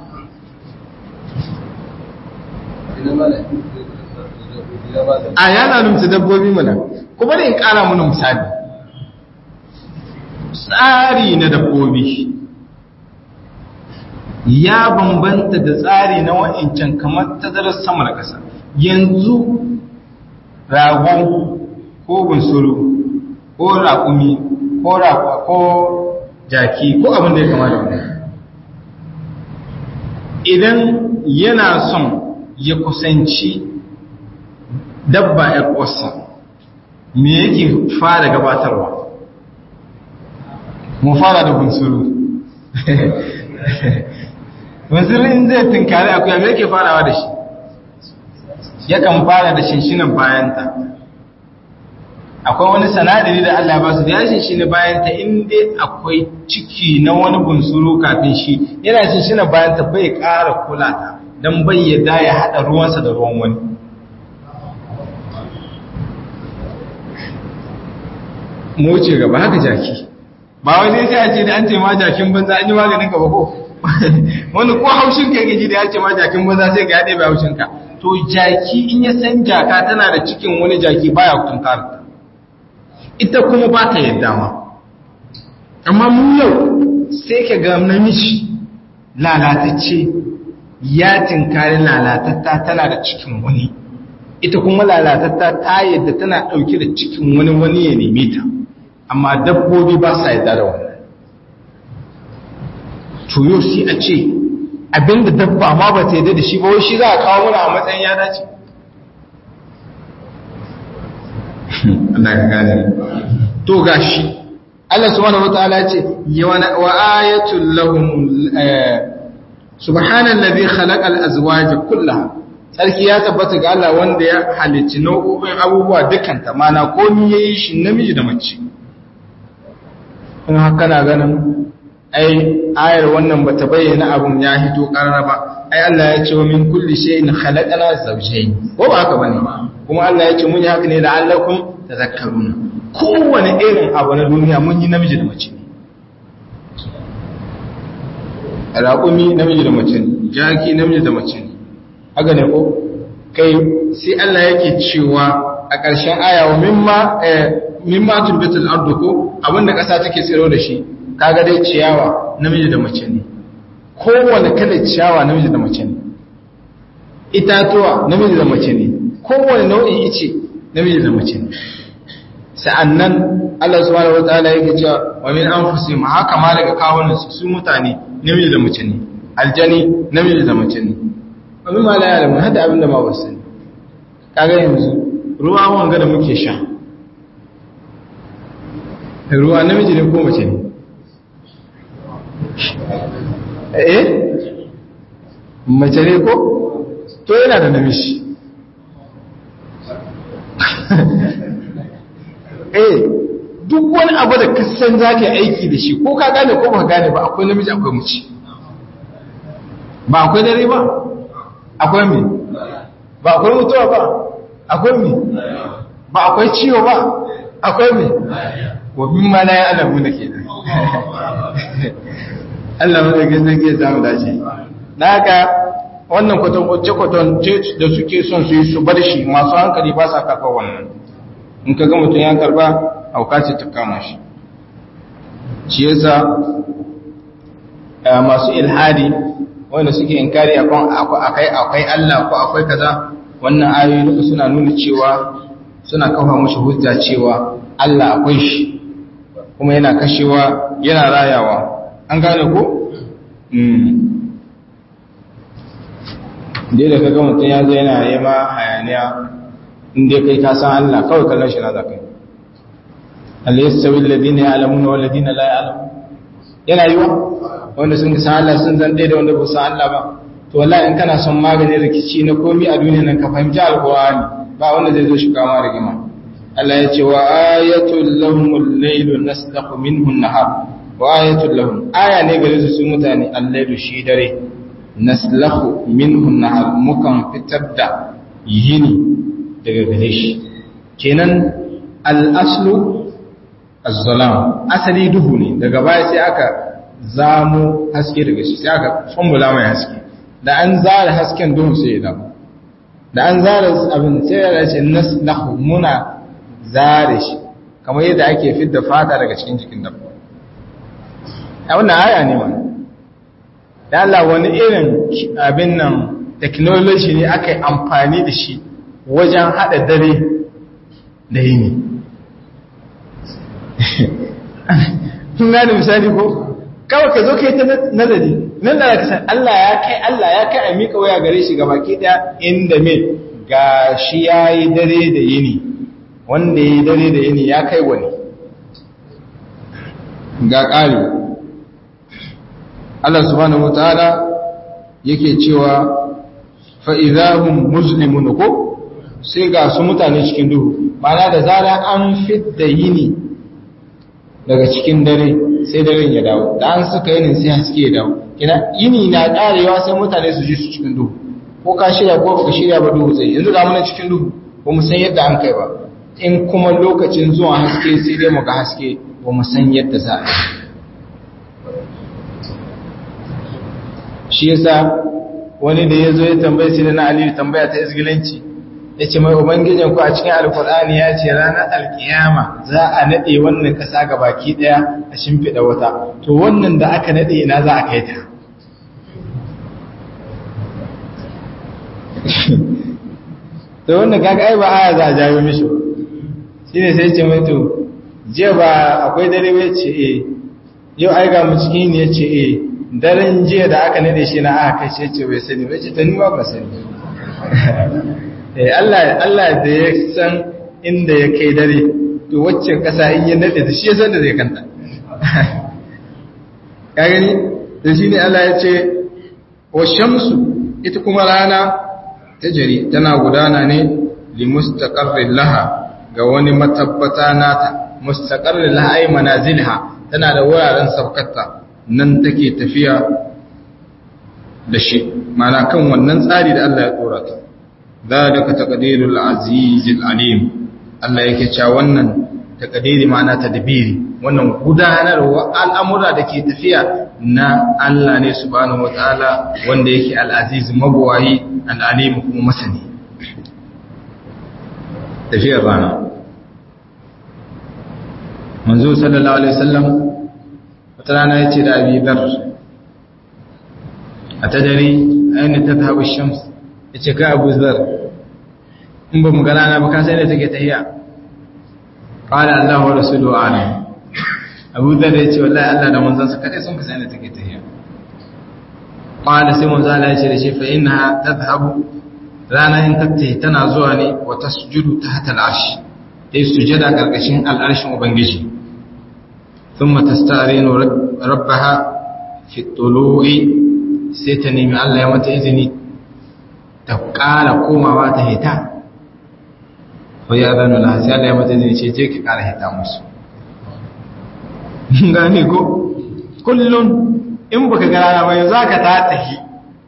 a yana numta dabbobi mana kuma da in kara mana misali tsari na dabbobi ya bambanta da tsari na wa'incan kamar tazarar sama da ƙasa yanzu rago ko bunsuru ko raƙumi ko raƙwa ko jaki ko abin da ya kama da wani idan yana son ya kusanci dabba ya ƙwasa me yake fara gabatarwa mu fara da bunsuru bunsuru in zai tunkari akuya me yake farawa da shi yakan fara da shinshinan bayanta akwai wani sanadari da Allah ba su da ya shinshina bayanta inda akwai ciki na wani bunsuru kafin shi yana shinshina bayanta bai ƙara kula ta don bai yadda ya haɗa ruwansa da ruwan wani mu wuce gaba haka jaki ba wani sai a ce da an ce ma jakin banza an yi maganin gaba ko wani ko haushin ka gaji da ya ce ma jakin banza sai ga ya ɗaya haushin ka to jaki in ya san jaka tana da cikin wani jaki baya tunkarta ita kuma ba ta yadda ma amma mu yau sai ka ga namiji lalatacce ya tinkari lalatatta tana da cikin wani ita kuma lalatatta ta yadda tana ɗauke da cikin wani wani ya neme ta amma dabbobi ba sa yadda da wannan tuyo shi a ce abinda dabba ma ba ta yadda da shi ba wai shi za a kawo mana a matsayin ya dace Allah ka gane to gashi Allah subhanahu wataala ce wa ayatul lahum subhanallazi khalaqal azwaja kullaha sarki ya tabbata ga Allah wanda ya halicci nau'o'in abubuwa dukanta mana komai yayi shi namiji da mace in haka na ganin ai ayar wannan bata bayyana abun ya hito karara ba ai Allah ya ce wa min kulli shay'in khalaqana zawjayn ko ba haka bane kuma Allah ya ce mun yi haka ne la'allakum tazakkaruna kowane irin abu na duniya mun yi namiji da mace ne raƙumi namiji da mace ne jaki namiji da mace ne haka ne ko kai sai Allah yake cewa a ƙarshen aya wa mimma mimma tulbitul ardu ko abinda ƙasa take tsiro da shi kaga dai ciyawa namiji da mace ne kowane kalar ciyawa namiji da mace ne itatuwa namiji da mace ne kowane nau'in ice namiji da mace ne sa'annan Allah subhanahu wataala yake cewa wa min anfusihim haka ma daga kawunan su su mutane namiji da mace ne aljani namiji da mace ne wa min ma la ya'lamun hada abin da ma ba sani kaga yanzu ruwa wanga da muke sha ruwa namiji ne ko mace ne eh mace ne ko to yana da namiji eh duk wani abu da kasan za ka aiki da shi ko ka gane ko ba gane ba akwai namiji akwai mace ba akwai dare ba akwai me ba akwai mutuwa ba akwai me ba akwai ciwo ba akwai me wa bin ma la ya alamu da ke Allah wanda ke zai ke samu dace na haka wannan kwaton da suke son su yi su bar shi masu hankali ba sa karɓar wannan in ka ga mutum ya karba auka ce ta kama shi shi yasa masu ilhadi wanda suke inkari akan akwai akwai Allah ko akwai kaza wannan ayoyi duka suna nuna cewa suna kafa mushi hujja cewa Allah akwai shi kuma yana kashewa yana rayawa an gane ko dai da kaga mutum ya zo yana yi ma hayaniya inda kai ka san Allah kawai kallon shi na za kai Allah ya sawi ladina ya alamu wa ladina la ya alamu yana yiwa wanda sun san Allah sun zan da wanda ba san Allah ba to wallahi in kana son maganin rikici na komi a duniya nan ka fahimci alqur'ani ba wanda zai zo shi kama rigima Allah ya ce wa ayatul lahumul laylu naslaqu minhu an-nahar wa ayatul lahum aya ne gare su su mutane al-laylu shi dare naslaqu minhu an-nahar mukan fitar da yini daga gare shi kenan al-aslu az-zalam asali duhu ne daga baya sai aka zamo haske daga shi sai aka formula mai haske da an zara hasken duhun sai ya dawo da an zara abin sai ya ce naslahu muna zare shi kamar yadda ake fidda fata daga cikin jikin dabba a wannan aya ne ma da Allah wani irin abin nan technology ne aka yi amfani da shi wajen haɗa dare da yini kun gane misali ko kawai ka zo ka yi ta nazari nan da ka san Allah ya kai Allah ya kai a miƙa waya gare shi ga baki ɗaya inda me ga shi ya yi dare da yini wanda ya yi dare da yini ya kai wani ga ƙari Allah subhanahu wa ta'ala yake cewa fa'izahun muslimun ko sai ga su mutane cikin duhu mana da zara an fidda yini daga cikin dare sai daren ya dawo da an suka yinin sai haske ya dawo kina yini na karewa sai mutane su ji su cikin duhu ko ka shirya ko baka shirya ba duhu sai yanzu ga muna cikin duhu ba mu san yadda an kai ba in kuma lokacin zuwa haske sai dai mu ga haske ba mu san yadda za a shi yasa wani da ya zo ya tambaye sai na aliyu tambaya ta izgilanci ya ce mai ubangijin ku a cikin alkur'ani ya ce ranar alkiyama za a naɗe wannan ƙasa ga baki ɗaya a shimfiɗa wata to wannan da aka naɗe ina za a kai ta to wannan kaga ai ba aya za a jawo mishi shi ne sai ce mai to jiya ba akwai dare ya ce eh yau ai ga mu cikin ne ya ce eh daren jiya da aka naɗe shi na aka kai shi ce bai sani bai ce ta ni ba sani Allah da ya san inda ya kai dare to waccan ƙasa in yi nade da shi ya san da zai kanta ya gani da shi ne Allah ya ce wa shamsu ita kuma rana ta jari tana gudana ne li mustaqarrin laha ga wani matabbata nata mustaqarrin laha ay manazilha tana da wuraren sabkata nan take tafiya da shi mana kan wannan tsari da Allah ya tsora ta ذلك تقدير العزيز العليم Allah yake cewa wannan takadiri ma'ana tadbiri wannan gudanarwa al'amura da ke tafiya na Allah ne subhanahu wataala wanda yake al-aziz mabwayi al-alim kuma masani tafiyar rana manzo sallallahu alaihi wasallam wata rana yace da Abi Dharr atadari aina tadhhabu ash-shams ya ce ka abu zar in ba mu gana na ba ka sai da take tahiya qala Allah wa rasuluhu alim abu zar ya ce wallahi Allah da manzon sa kadai sun ka sai da take tahiya qala sai manzo Allah ya ce da shi fa innaha tadhhabu rana in tattahi tana zuwa ne wa tasjudu tahta al-arsh dai sujada karkashin al-arshin ubangiji thumma tastarinu rabbaha fi tulu'i sai ta nemi Allah ya mata izini ta ƙara komawa ta hita ko ya zanu na sai Allah ya mata zai ce je ki ƙara hita musu gane ko kullum in baka ga rana ba za ka ta tahi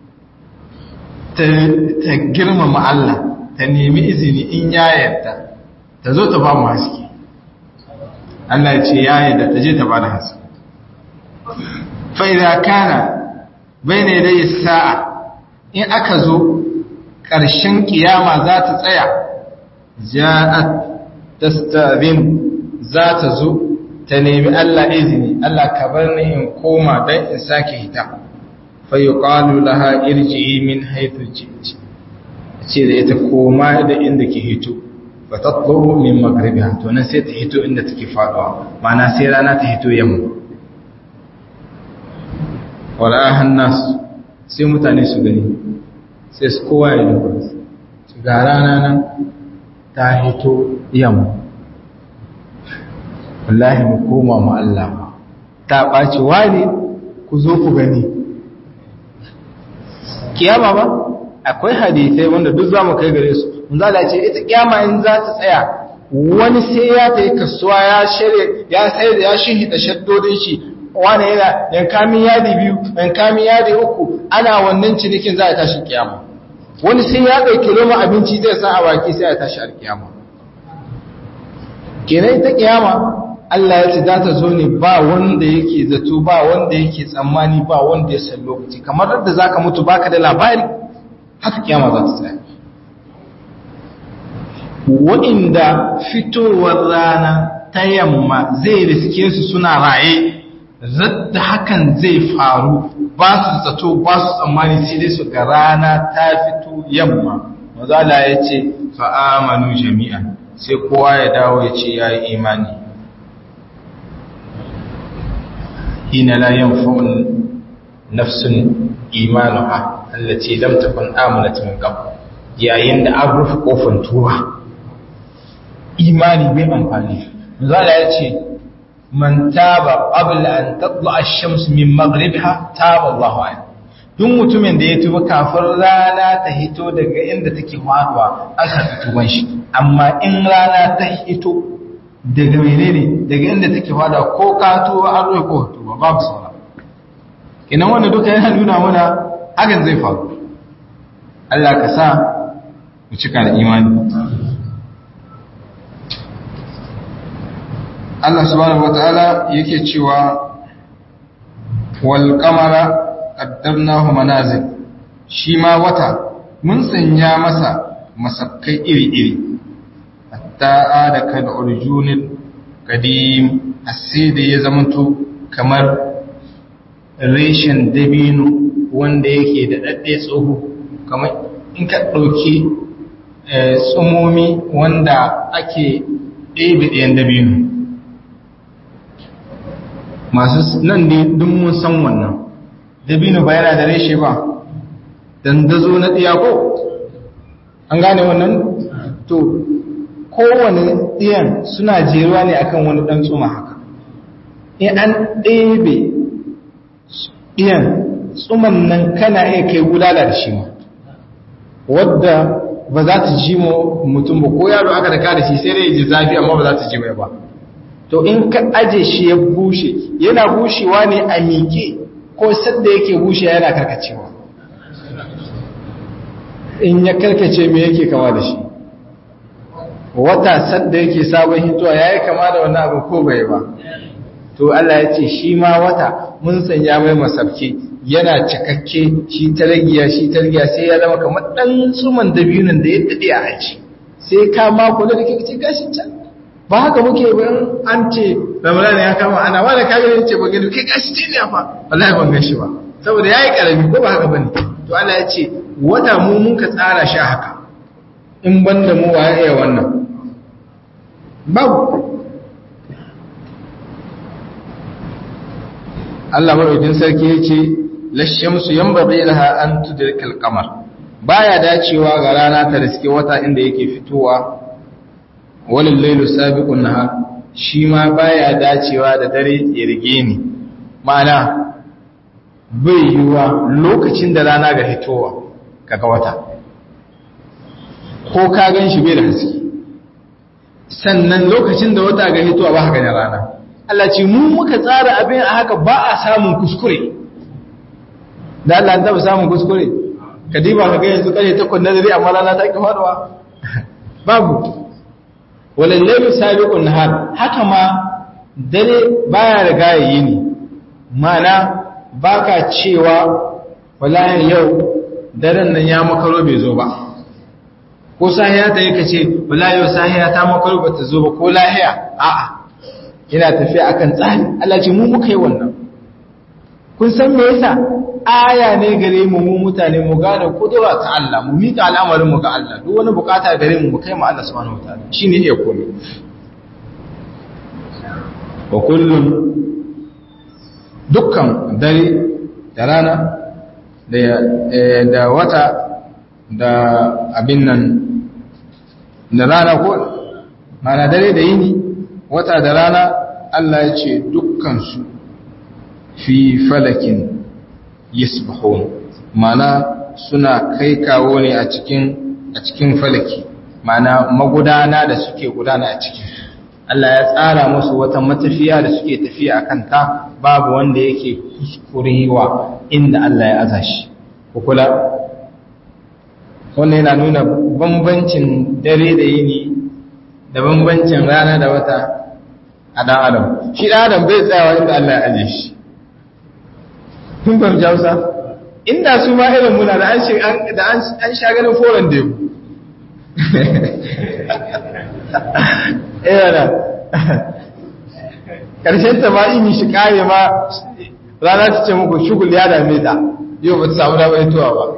ta girmama Allah ta nemi izini in ya yarda ta zo ta ba mu haske Allah ya ce ya yarda ta je ta ba da haske fa idza kana bayna yaday sa'a in aka zo ƙarshen ƙiyama za ta tsaya ja'at tastazin za ta zo ta nemi Allah izini Allah ka bar ni in koma dan in sake hita fa yuqalu laha irji'i min haythu ji'ti ce da ita koma da inda ke hito fa tatlu min maghribiha to nan sai ta hito inda take faduwa ma'ana sai rana ta hito yamma wala hannas sai mutane su gani sai su kowa ya duba su ga rana nan ta hito yamma wallahi mu koma mu Allah ta ɓaci wani ku zo ku gani kiyama ba akwai hadisai wanda duk za mu kai gare su mun za ce ita kiyama in za ta tsaya wani sai ya ta yi kasuwa ya shirya ya sai da ya shihida shaddodin shi wani yana yankamin yadi biyu yankamin yadi uku ana wannan cinikin za a tashi kiyama wani sai ya ɗauki roma abinci zai sa a baki sai a tashi alkiyama kenan ita kiyama Allah ya ce za ta zo ne ba wanda yake zato ba wanda yake tsammani ba wanda ya san lokaci kamar da za ka mutu baka da labari haka kiyama za ta tsaya wa'inda fitowar rana ta yamma zai riske su suna raye zadda hakan zai faru ba su zato ba su tsammani sai dai su ga rana ta fito yamma mazala ya ce fa'amanu jami'an sai kowa ya dawo ya ce ya yi imani hina la yanfa'un nafsun imanuha allati lam takun amanat min qabl yayin da an rufe kofar tuba imani bai amfani zala ya ce man taba qabla an tatla ash-shams min maghribiha taba Allahu alayhi duk mutumin da ya tuba kafin rana ta hito daga inda take faduwa an karɓi tuban shi amma in rana ta hito daga menene daga inda take faduwa ko ka tuba an rufe ko tuba babu saura kinan wanda duka yana nuna mana hakan zai faru Allah ka sa mu cika da imani Allah subhanahu wataala yake cewa wal qamara qaddarnahu manazil shi ma wata mun sanya masa masakkai iri-iri hatta ada kan urjunil qadim asida ya zamanto kamar reshen dabino wanda yake da dadde tsoho kamar in ka dauki tsumomi wanda ake ɗebe ɗayan dabino masu nan ne duk mun san wannan dabino ba yana da reshe ba dandazo na ɗiya ko an gane wannan to kowane ɗiyan suna jeruwa ne akan wani ɗan tsuma haka in an ɗebe ɗiyan tsuman nan kana iya kai gudala da shi ma wadda ba za ta ji mutum ba ko yaro aka da kada shi sai dai ji zafi amma ba za ta ji mai ba to in ka aje shi ya bushe yana bushewa ne a miƙe ko sadda yake bushe yana karkacewa in ya karkace me yake kama da shi wata sadda yake sabon hitowa ya yi kama da wannan abu ko bai ba to Allah ya ce shi ma wata mun sanya mai masabke yana cikakke shi targiya shi targiya sai ya zama kamar dan suman dabinon da ya dade a aji sai ka mako da kake ce gashi can ba haka muke ban an ce ramadan ya kama ana wanda ka gani ce ban gani kai gashi ce ne fa wallahi ban gashi ba saboda yayi karami ko ba haka bane to Allah ya ce wata mu mun ka tsara shi haka in banda mu waye iya wannan babu Allah madaukin sarki yace lashamsu yanbaghi laha an tudrika al-qamar baya dacewa ga rana ta riske wata inda yake fitowa walil laylu sabiqun nahar shi ma baya dacewa da dare ya rige ni ma'ana bai yiwa lokacin da rana ga fitowa kaga wata ko ka gan shi bai da haske sannan lokacin da wata ga fitowa ba haka ne rana Allah ce mu muka tsara abin a haka ba a samun kuskure da Allah ta samun kuskure ka diba ka ga yanzu kare takwas na dare amma rana ta ki faduwa babu walallailu sabiqun nahar haka ma dare baya riga yayi ne mana baka cewa wallahi yau daren nan ya makaro bai zo ba ko sahiya ta yi kace wallahi yau sahiya ta makaro ba ta zo ba ko lahiya a'a ina tafiya akan tsari Allah ce mu muka yi wannan kun san me yasa aya ne gare mu mu mutane mu gane kudura ta Allah mu mika al'amarin mu ga Allah duk wani bukata gare mu mu kai mu Allah subhanahu wataala shine iya komai wa kullum dukkan dare da rana da da wata da abin nan da rana ko mana dare da yini wata da rana Allah ya ce dukkan su fi falakin yasbahun mana suna kai kawo ne a cikin a cikin falaki mana magudana da suke gudana a cikin Allah ya tsara musu wata matafiya da suke tafiya a kanta babu wanda yake kuskurewa inda Allah ya aza shi kula wannan yana nuna bambancin dare da yini da bambancin rana da wata a ɗan adam shi ɗan adam bai tsayawa inda Allah ya aje shi kun fahimci hausa inda su ma irin muna da an sha ganin foron da yau yana ƙarshen ta ma ini shi kare ma rana ta ce muku shugul ya dame ta yau ba ta samu damar tuwa ba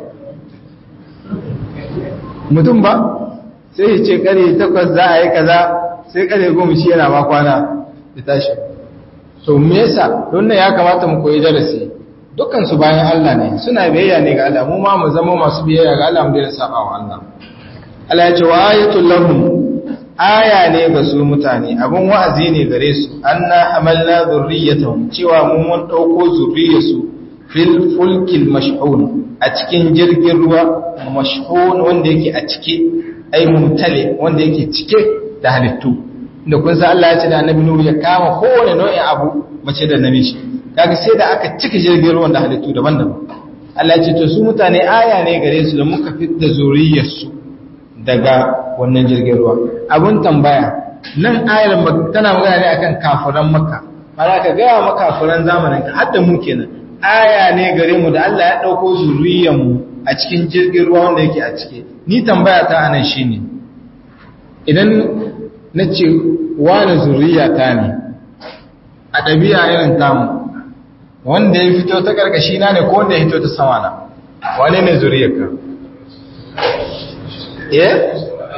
mutum ba sai ya ce kare takwas za a yi kaza sai kare goma shi yana ma kwana da tashi to me yasa don ya kamata mu koyi darasi dukkan su bayan Allah ne suna biyayya ne ga Allah mu ma mu zama masu biyayya ga Allah mu daina saba wa Allah Allah ya ce wa ayatul lahum aya ne ga su mutane abun wa'azi ne gare su anna hamalna dhurriyyatahum cewa mun mun dauko zurriyarsu fil fulkil mash'un a cikin jirgin ruwa mash'un wanda yake a cike ai mumtale wanda yake cike da halittu da kun san Allah ya ce da annabi Nuhu ya kama kowane nau'in abu mace da namiji kaga sai da aka cika jirgin ruwan da halittu daban-daban Allah ya ce to su mutane aya ne gare su da muka fitta zuriyarsu daga wannan jirgin ruwa abun tambaya nan ayar tana magana ne akan kafiran makka mara ka gaya maka kafiran zamanin ka hadda mu kenan aya ne gare mu da Allah ya dauko zuriyar mu a cikin jirgin ruwa wanda yake a cike ni tambaya ta anan shine idan nace wani zuriya ta ne a ɗabi'a irin tamu wanda ya fito ta ƙarƙashi na ne ko wanda ya fito ta sama na wane ne zuriyarka eh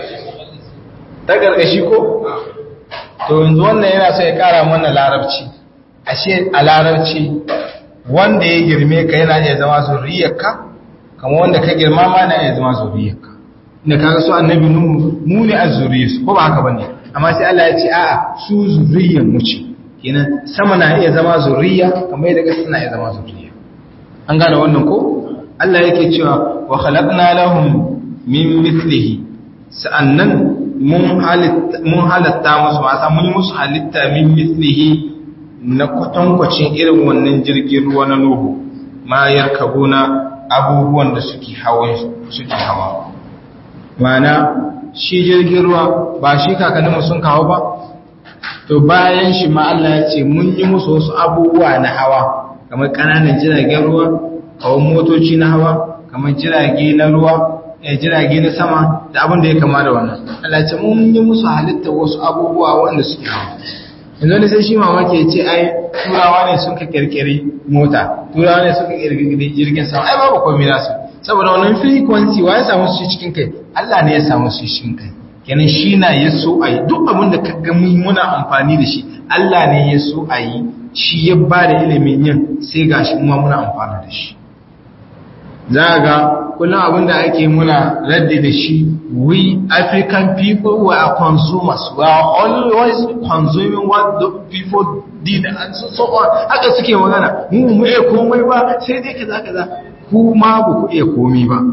ta ƙarƙashi ko to yanzu wannan yana so ya ƙara mana larabci ashe a larabci wanda ya girme ka yana iya zama zuriyarka kama wanda ka girma ma na iya zama zuriyarka inda kaga su annabi nuhu mu ne azzuriyarsu ko ba haka bane amma sai Allah ya ce a'a su zuriyar mu ce kenan sama na iya zama zuriya kamar yadda ƙasa na iya zama zuriya an gane wannan ko Allah yake cewa wa khalaqna lahum min mithlihi sa'annan mun halitta mun halatta musu wasa mun musu halitta min mithlihi na kwatankwacin irin wannan jirgin ruwa na Nuhu ma yarkabuna abubuwan da suke hawa suke hawa mana shi jirgin ruwa ba shi kakanninmu sun kawo ba to bayan shi ma Allah ya ce mun yi musu wasu abubuwa na hawa kamar ƙananan jiragen ruwa kawai motoci na hawa kamar jirage na ruwa eh jirage na sama da abin da ya kama da wannan Allah ya ce mun yi musu halitta wasu abubuwa wanda suke hawa yanzu ne sai shi mamaki ya ce ai turawa ne sun ka kirkiri mota turawa ne suka kirkiri jirgin sama ai babu komai nasu saboda wannan frequency wa ya samu su cikin kai Allah ne ya samu su cikin kai kenan shi na ya so a yi duk abin da ka ga muna amfani da shi Allah ne ya so a yi shi ya ba da ilimin yin sai ga shi kuma muna amfani da shi za a ga kullum abin da ake muna raddi da shi we African people we are consumers we are always consuming what the people did and so, so on haka suke magana mu mu iya komai ba sai dai kaza kaza ku ma ba ku iya komai ba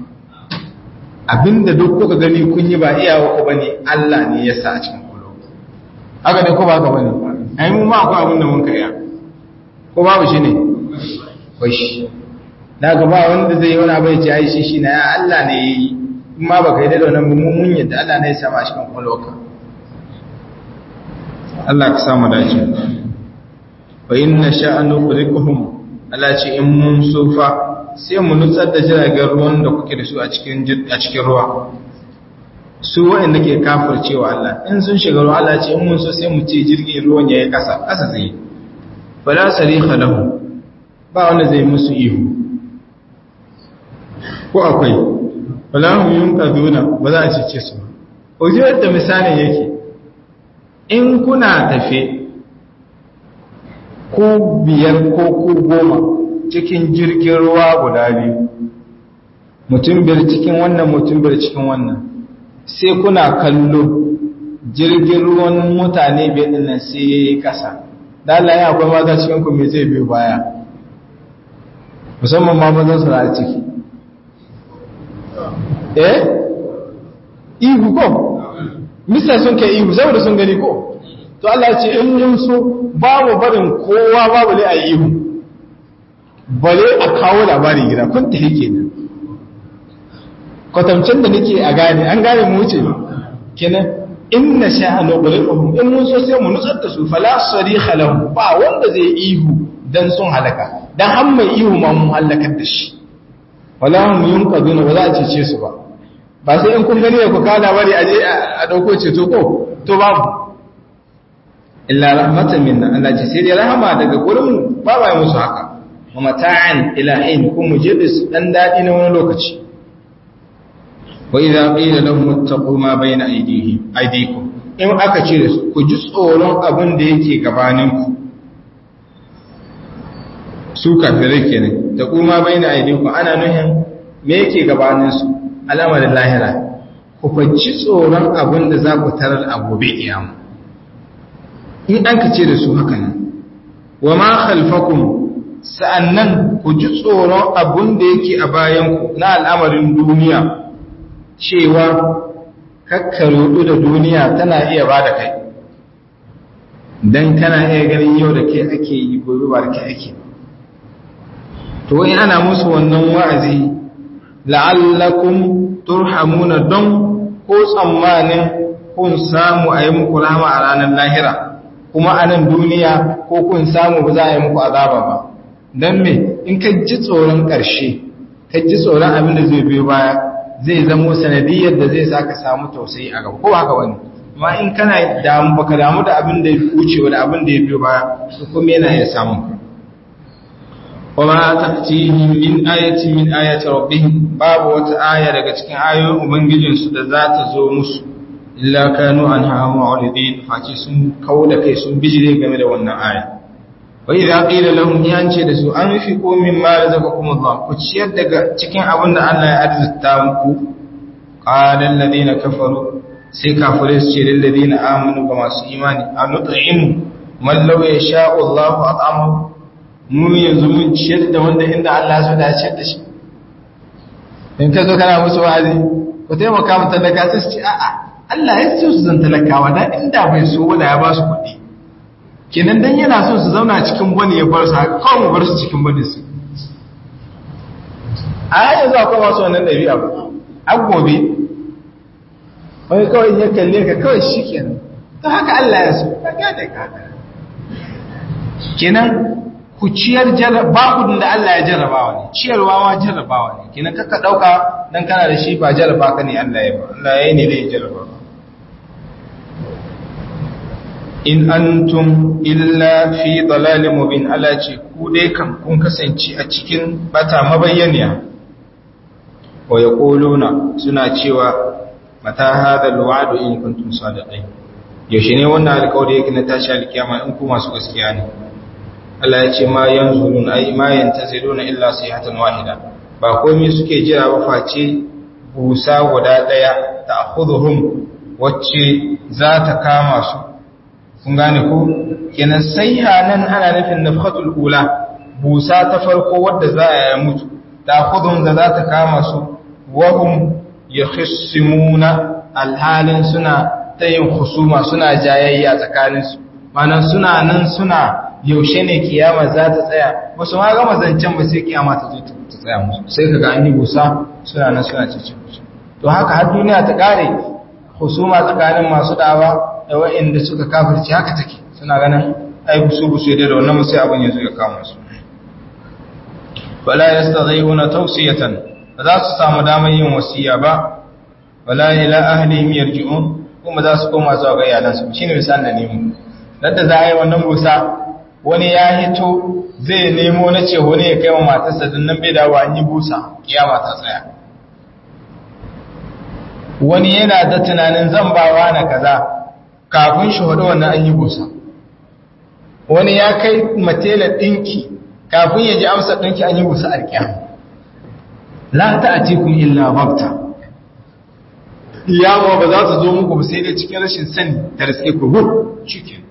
abinda duk kuka gani kun yi ba iyawa ku bane Allah ne ya sa a cikin kulo haka ne ko ba ka bane ai mu ma akwai abin da mun kaya ko babu shi ne wai shi daga ba wanda zai yi wani abu ya ce ai shi shi na ya Allah ne yayi in ma baka yi da wannan mun mun yadda Allah ne ya sa a cikin kulo ka Allah ka samu dace wa inna sha'anu qurikuhum Allah ce in mun sofa sai mu nutsar da jiragen ruwan da kuke da su a cikin ruwa su waɗanda ke cewa Allah in sun shiga ruwa Allah ce in mun so sai mu ce jirgin ruwan ya yi ƙasa ƙasa zai yi fala sariha lahu ba wanda zai musu ihu ko akwai fala hum yunqaduna ba za a cece su ba ujiyar da misalin yake in kuna tafe ko biyar ko ku goma cikin jirgin ruwa guda biyu mutum biyar cikin wannan mutum biyar cikin wannan sai kuna kallo jirgin ruwan mutane biyar din nan sai ya yi ƙasa dala ya akwai mata cikin ku me zai biyu baya musamman ma mazan su a ciki eh ihu ko mista sun kai ihu saboda sun gani ko to Allah ce in mun so babu barin kowa babu ne a ihu bale a kawo labari gida kun ta yake nan kwatamcin da nake a gane an gane mu wuce kenan in na sha nuqrifuhum in mun so sai mu nutsar da su fala sarikha lahum ba wanda zai ihu dan sun halaka dan har mai ihu ma mun halakar da shi wala hum yunqaduna ba za a cece su ba ba sai in kun gani ku kada bari aje a dauko ceto ko to babu illa rahmatan minna Allah ce sai dai rahama daga gurin mu ba ba musu haka wa mata'an ila hin kun mujibis dan dadi na wani lokaci wa idza qila lahum ittaqu ma bayna aydihim aydikum in aka ce su ku ji tsoron abin da yake gabanin ku su kafirai kenan da kuma bayna aydikum ana nuhin me yake gabanin su al'amarin lahira ku faci tsoron abin da za ku tarar a gobe kiyama in an ka ce da su haka nan wa ma khalfakum sa'annan ku ji tsoron abin da yake a bayanku na al'amarin duniya cewa kakkarudu da duniya tana iya ba da kai don kana iya ganin yau da ke ake yi gobe ba da ke ake to in ana musu wannan wa'azi la'allakum turhamuna don ko tsammanin kun samu a yi muku rahama a ranar lahira kuma a nan duniya ko kun samu ba za a yi muku azaba ba don me in ka ji tsoron ƙarshe ka ji tsoron abin da zai biyo baya zai zamo sanadiyar da zai sa ka samu tausayi a gaba ko haka wani amma in kana damu baka damu da abin da ya wuce da abin da ya biyo baya to kuma yana iya samun ka وما تأتيهم من آية من آيات ربهم باب وتآية daga cikin ayoyin ubangijinsu da za ta zo musu illa kanu anha mu'ridin face sun kauda kai sun bijire game da wannan aya wa idza qila lahum yance da su an fi ko min ma razaqakum Allah ku ciyar daga cikin abin da Allah ya arzuta muku qala alladhina kafaru sai kafirai su ce lil ladina amanu ga masu imani anut'imu man law yasha'u Allah at'amahu mu yanzu mun ciyar da wanda inda Allah ya so da ciyar da shi in ka zo kana musu wa'azi ku taimaka mu talaka sai su ce a'a Allah ya so su zan talakawa da inda bai so wanda ya ba su kuɗi kenan dan yana so su zauna cikin bane ya bar su haka kawai mu bar su cikin bane su a yanzu akwai masu wannan ɗabi'a ba a gobe wani kawai ya kalle ka kawai shi kenan to haka Allah ya so ka gane ka kenan ku ciyar bakudin da Allah ya jarrabawa ne ciyarwa ma jarrabawa ne kenan kaka dauka dan kana da shi ba jarraba ka ne Allah ya ba Allah ya yi ne zai jarraba in antum illa fi dalalin mubin Allah ce ku dai kan kun kasance a cikin bata mabayyaniya wa yaquluna suna cewa mata hadha alwa'du in kuntum sadiqin yaushe ne wannan alƙawari yake na tashi alkiyama in ku masu gaskiya ne Allah ya ce ma yanzurun ai ma yantaziruna illa sayhatan wahida ba komai suke jira ba face busa guda daya ta'khudhuhum wacce za ta kama su kun gane ko kenan sayha nan ana nufin nafhatul ula busa ta farko wadda za a yi mutu ta'khudhum da za ta kama su wahum yakhissimuna alhalin suna tayin husuma suna jayayya tsakaninsu manan suna nan suna yaushe ne kiyama za ta tsaya wasu ma gama zancen ba sai kiyama ta zo ta tsaya musu sai kaga an yi busa suna nan suna cece musu to haka har duniya ta kare husuma tsakanin masu dawa da waɗanda suka kafirci haka take suna ganin ai busu busu da wannan mu sai abin ya zo ya kama su wala yastadhiyuna tawsiyatan ba za su samu damar yin wasiya ba wala ila ahlihim yarji'un kuma za su koma zuwa ga iyalansu shine misalin da nemo da za a yi wannan busa wani ya hito zai nemo na ce wani ya kai wa matarsa don nan bai dawo an yi busa kiyama ta tsaya wani yana da tunanin zan bawa na kaza kafin shi hudu wannan an yi busa wani ya kai matela ɗinki kafin ya ji amsa ɗinki an yi busa alkiyama la ta a tikun illa bakta kiyama ba za ta zo muku ba sai dai cikin rashin sani da riske ku hu cikin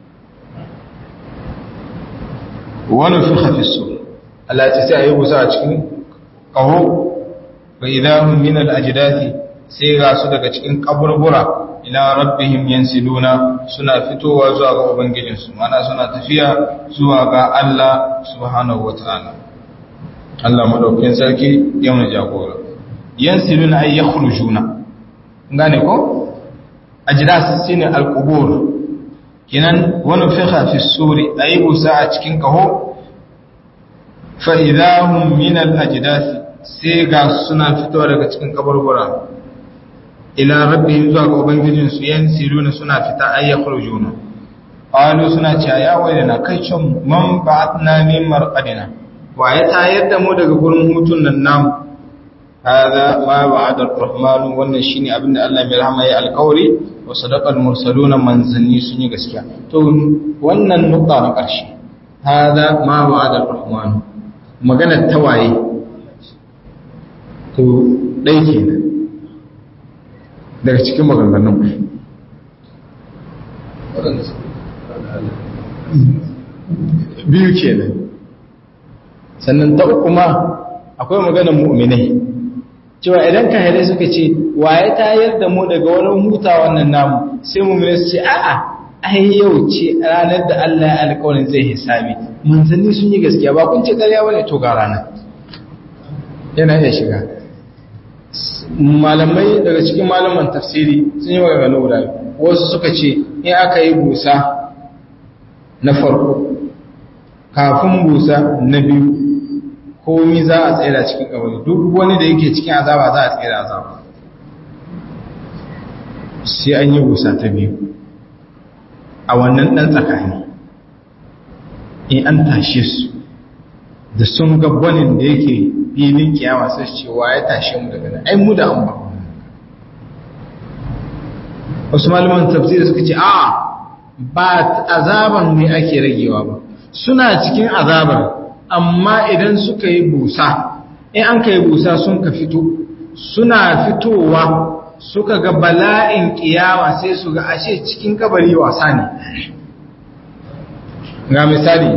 wani fi hafisu Allah ce sai a yi busa a cikin ƙaho wa idahun min al'ajidafi sai ga su daga cikin ƙaburbura ila rabbihim yansiluna suna fitowa zuwa ga ubangijinsu mana suna tafiya zuwa ga Allah subhanahu wa ta'ala Allah madaukakin sarki ya mu jagora yansiluna ay yakhrujuna gane ko ajdas shine al-qubur kinan wani fiha fi suri ayi busa a cikin kaho fa idahum min al-ajdas sai ga suna fitowa daga cikin kaburbura ila rabbihim zuwa ga ubangijin su yansiruna suna fita ay yakhrujuna qalu suna cewa ya wailana kai cin man ba'atna min marqadina wa ya tayar da mu daga gurin hutun nan namu hada ma wa'ada ar-rahman wannan shine abinda Allah mai rahama ya alƙawari wa sadaqal mursaluna manzanni sun yi gaskiya to wannan nukta na ƙarshe hada ma wa'ada ar-rahman magana tawaye to dai kenan daga cikin maganganun biyu kenan sannan ta uku ma akwai maganar mu'minai cewa idan ka haɗe suka ce waye tayar da mu daga wani huta wannan namu sai mu'minai su ce a'a ai yau ce ranar da Allah ya alƙawarin zai hisabi manzanni sun yi gaskiya ba kun ce ƙarya bane to ga rana yana iya shiga malamai daga cikin malaman tafsiri sun yi maganganu guda wasu suka ce in aka yi busa na farko kafin busa na biyu komi za a tsira cikin kabari duk wani da yake cikin azaba za a tsira azaba sai an yi busa ta biyu a wannan ɗan tsakani in an tashe su da sun gabbanin da yake filin kiyama sai ce wa ya tashe mu daga nan ai mu da an ba wasu malaman tafsiri suka ce a ba azaban ne ake ragewa ba suna cikin azabar amma idan suka yi busa in an ka yi busa sun ka fito suna fitowa suka ga bala'in kiyama sai su ga ashe cikin kabari wasa ne ga misali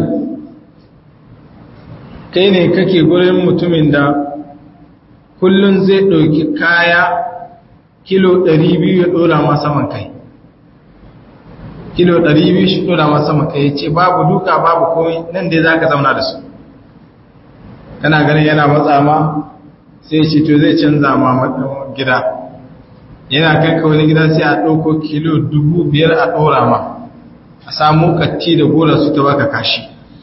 kai ne kake gurin mutumin da kullum zai ɗauki kaya kilo 200 ya ɗora ma saman kai kilo 200 shi ɗora ma saman kai ya ce babu duka babu komai nan dai za ka zauna da su kana ganin yana matsa ma sai ce to zai canza ma gida yana kai ka wani gida sai a ɗauko kilo dubu biyar a ɗora ma a samu katti da gora su ta baka kashi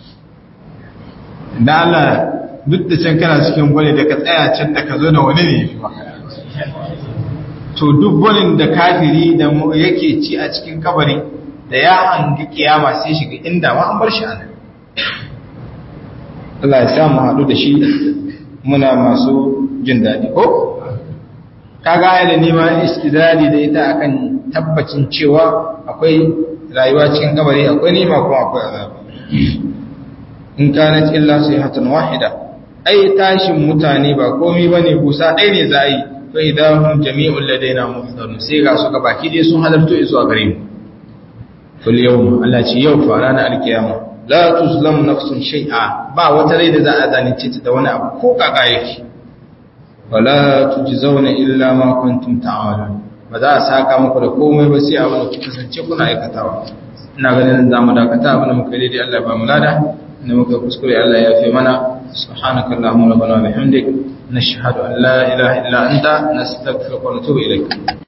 da Allah duk da can kana cikin gwani da ka tsaya can da ka zo da wani ne fi maka to duk gwanin da kafiri da yake ci a cikin kabari da ya hangi kiyama sai shiga inda ma an bar shi a nan Allah ya sa mu haɗu da shi muna masu jin daɗi ko kaga ai da nima istidadi da ita akan tabbacin cewa akwai rayuwa cikin kabari akwai nima kuma akwai azaba in kanat illa sayhatan wahida ai tashin mutane ba komai bane busa ɗaya ne za a yi fa idahum jami'ul ladaina muhdarun sai ga su baki dai sun halarto zuwa gare mu fil yawm Allah ce yau fa ranar alkiyama la tuzlam nafsun shay'a ba wata rai da za a zalunce ta da wani abu ko kaka yake wala tujzauna illa ma kuntum ta'malun ba za a saka muku da komai ba sai abin da kuka kasance kuna aikatawa ina ganin za mu dakata abin da muka yi dai Allah ba mu lada inda muka kuskure Allah ya fi mana subhanaka allahumma rabbana wa bihamdik nashhadu an la ilaha illa anta nastaghfiruka wa natubu ilaik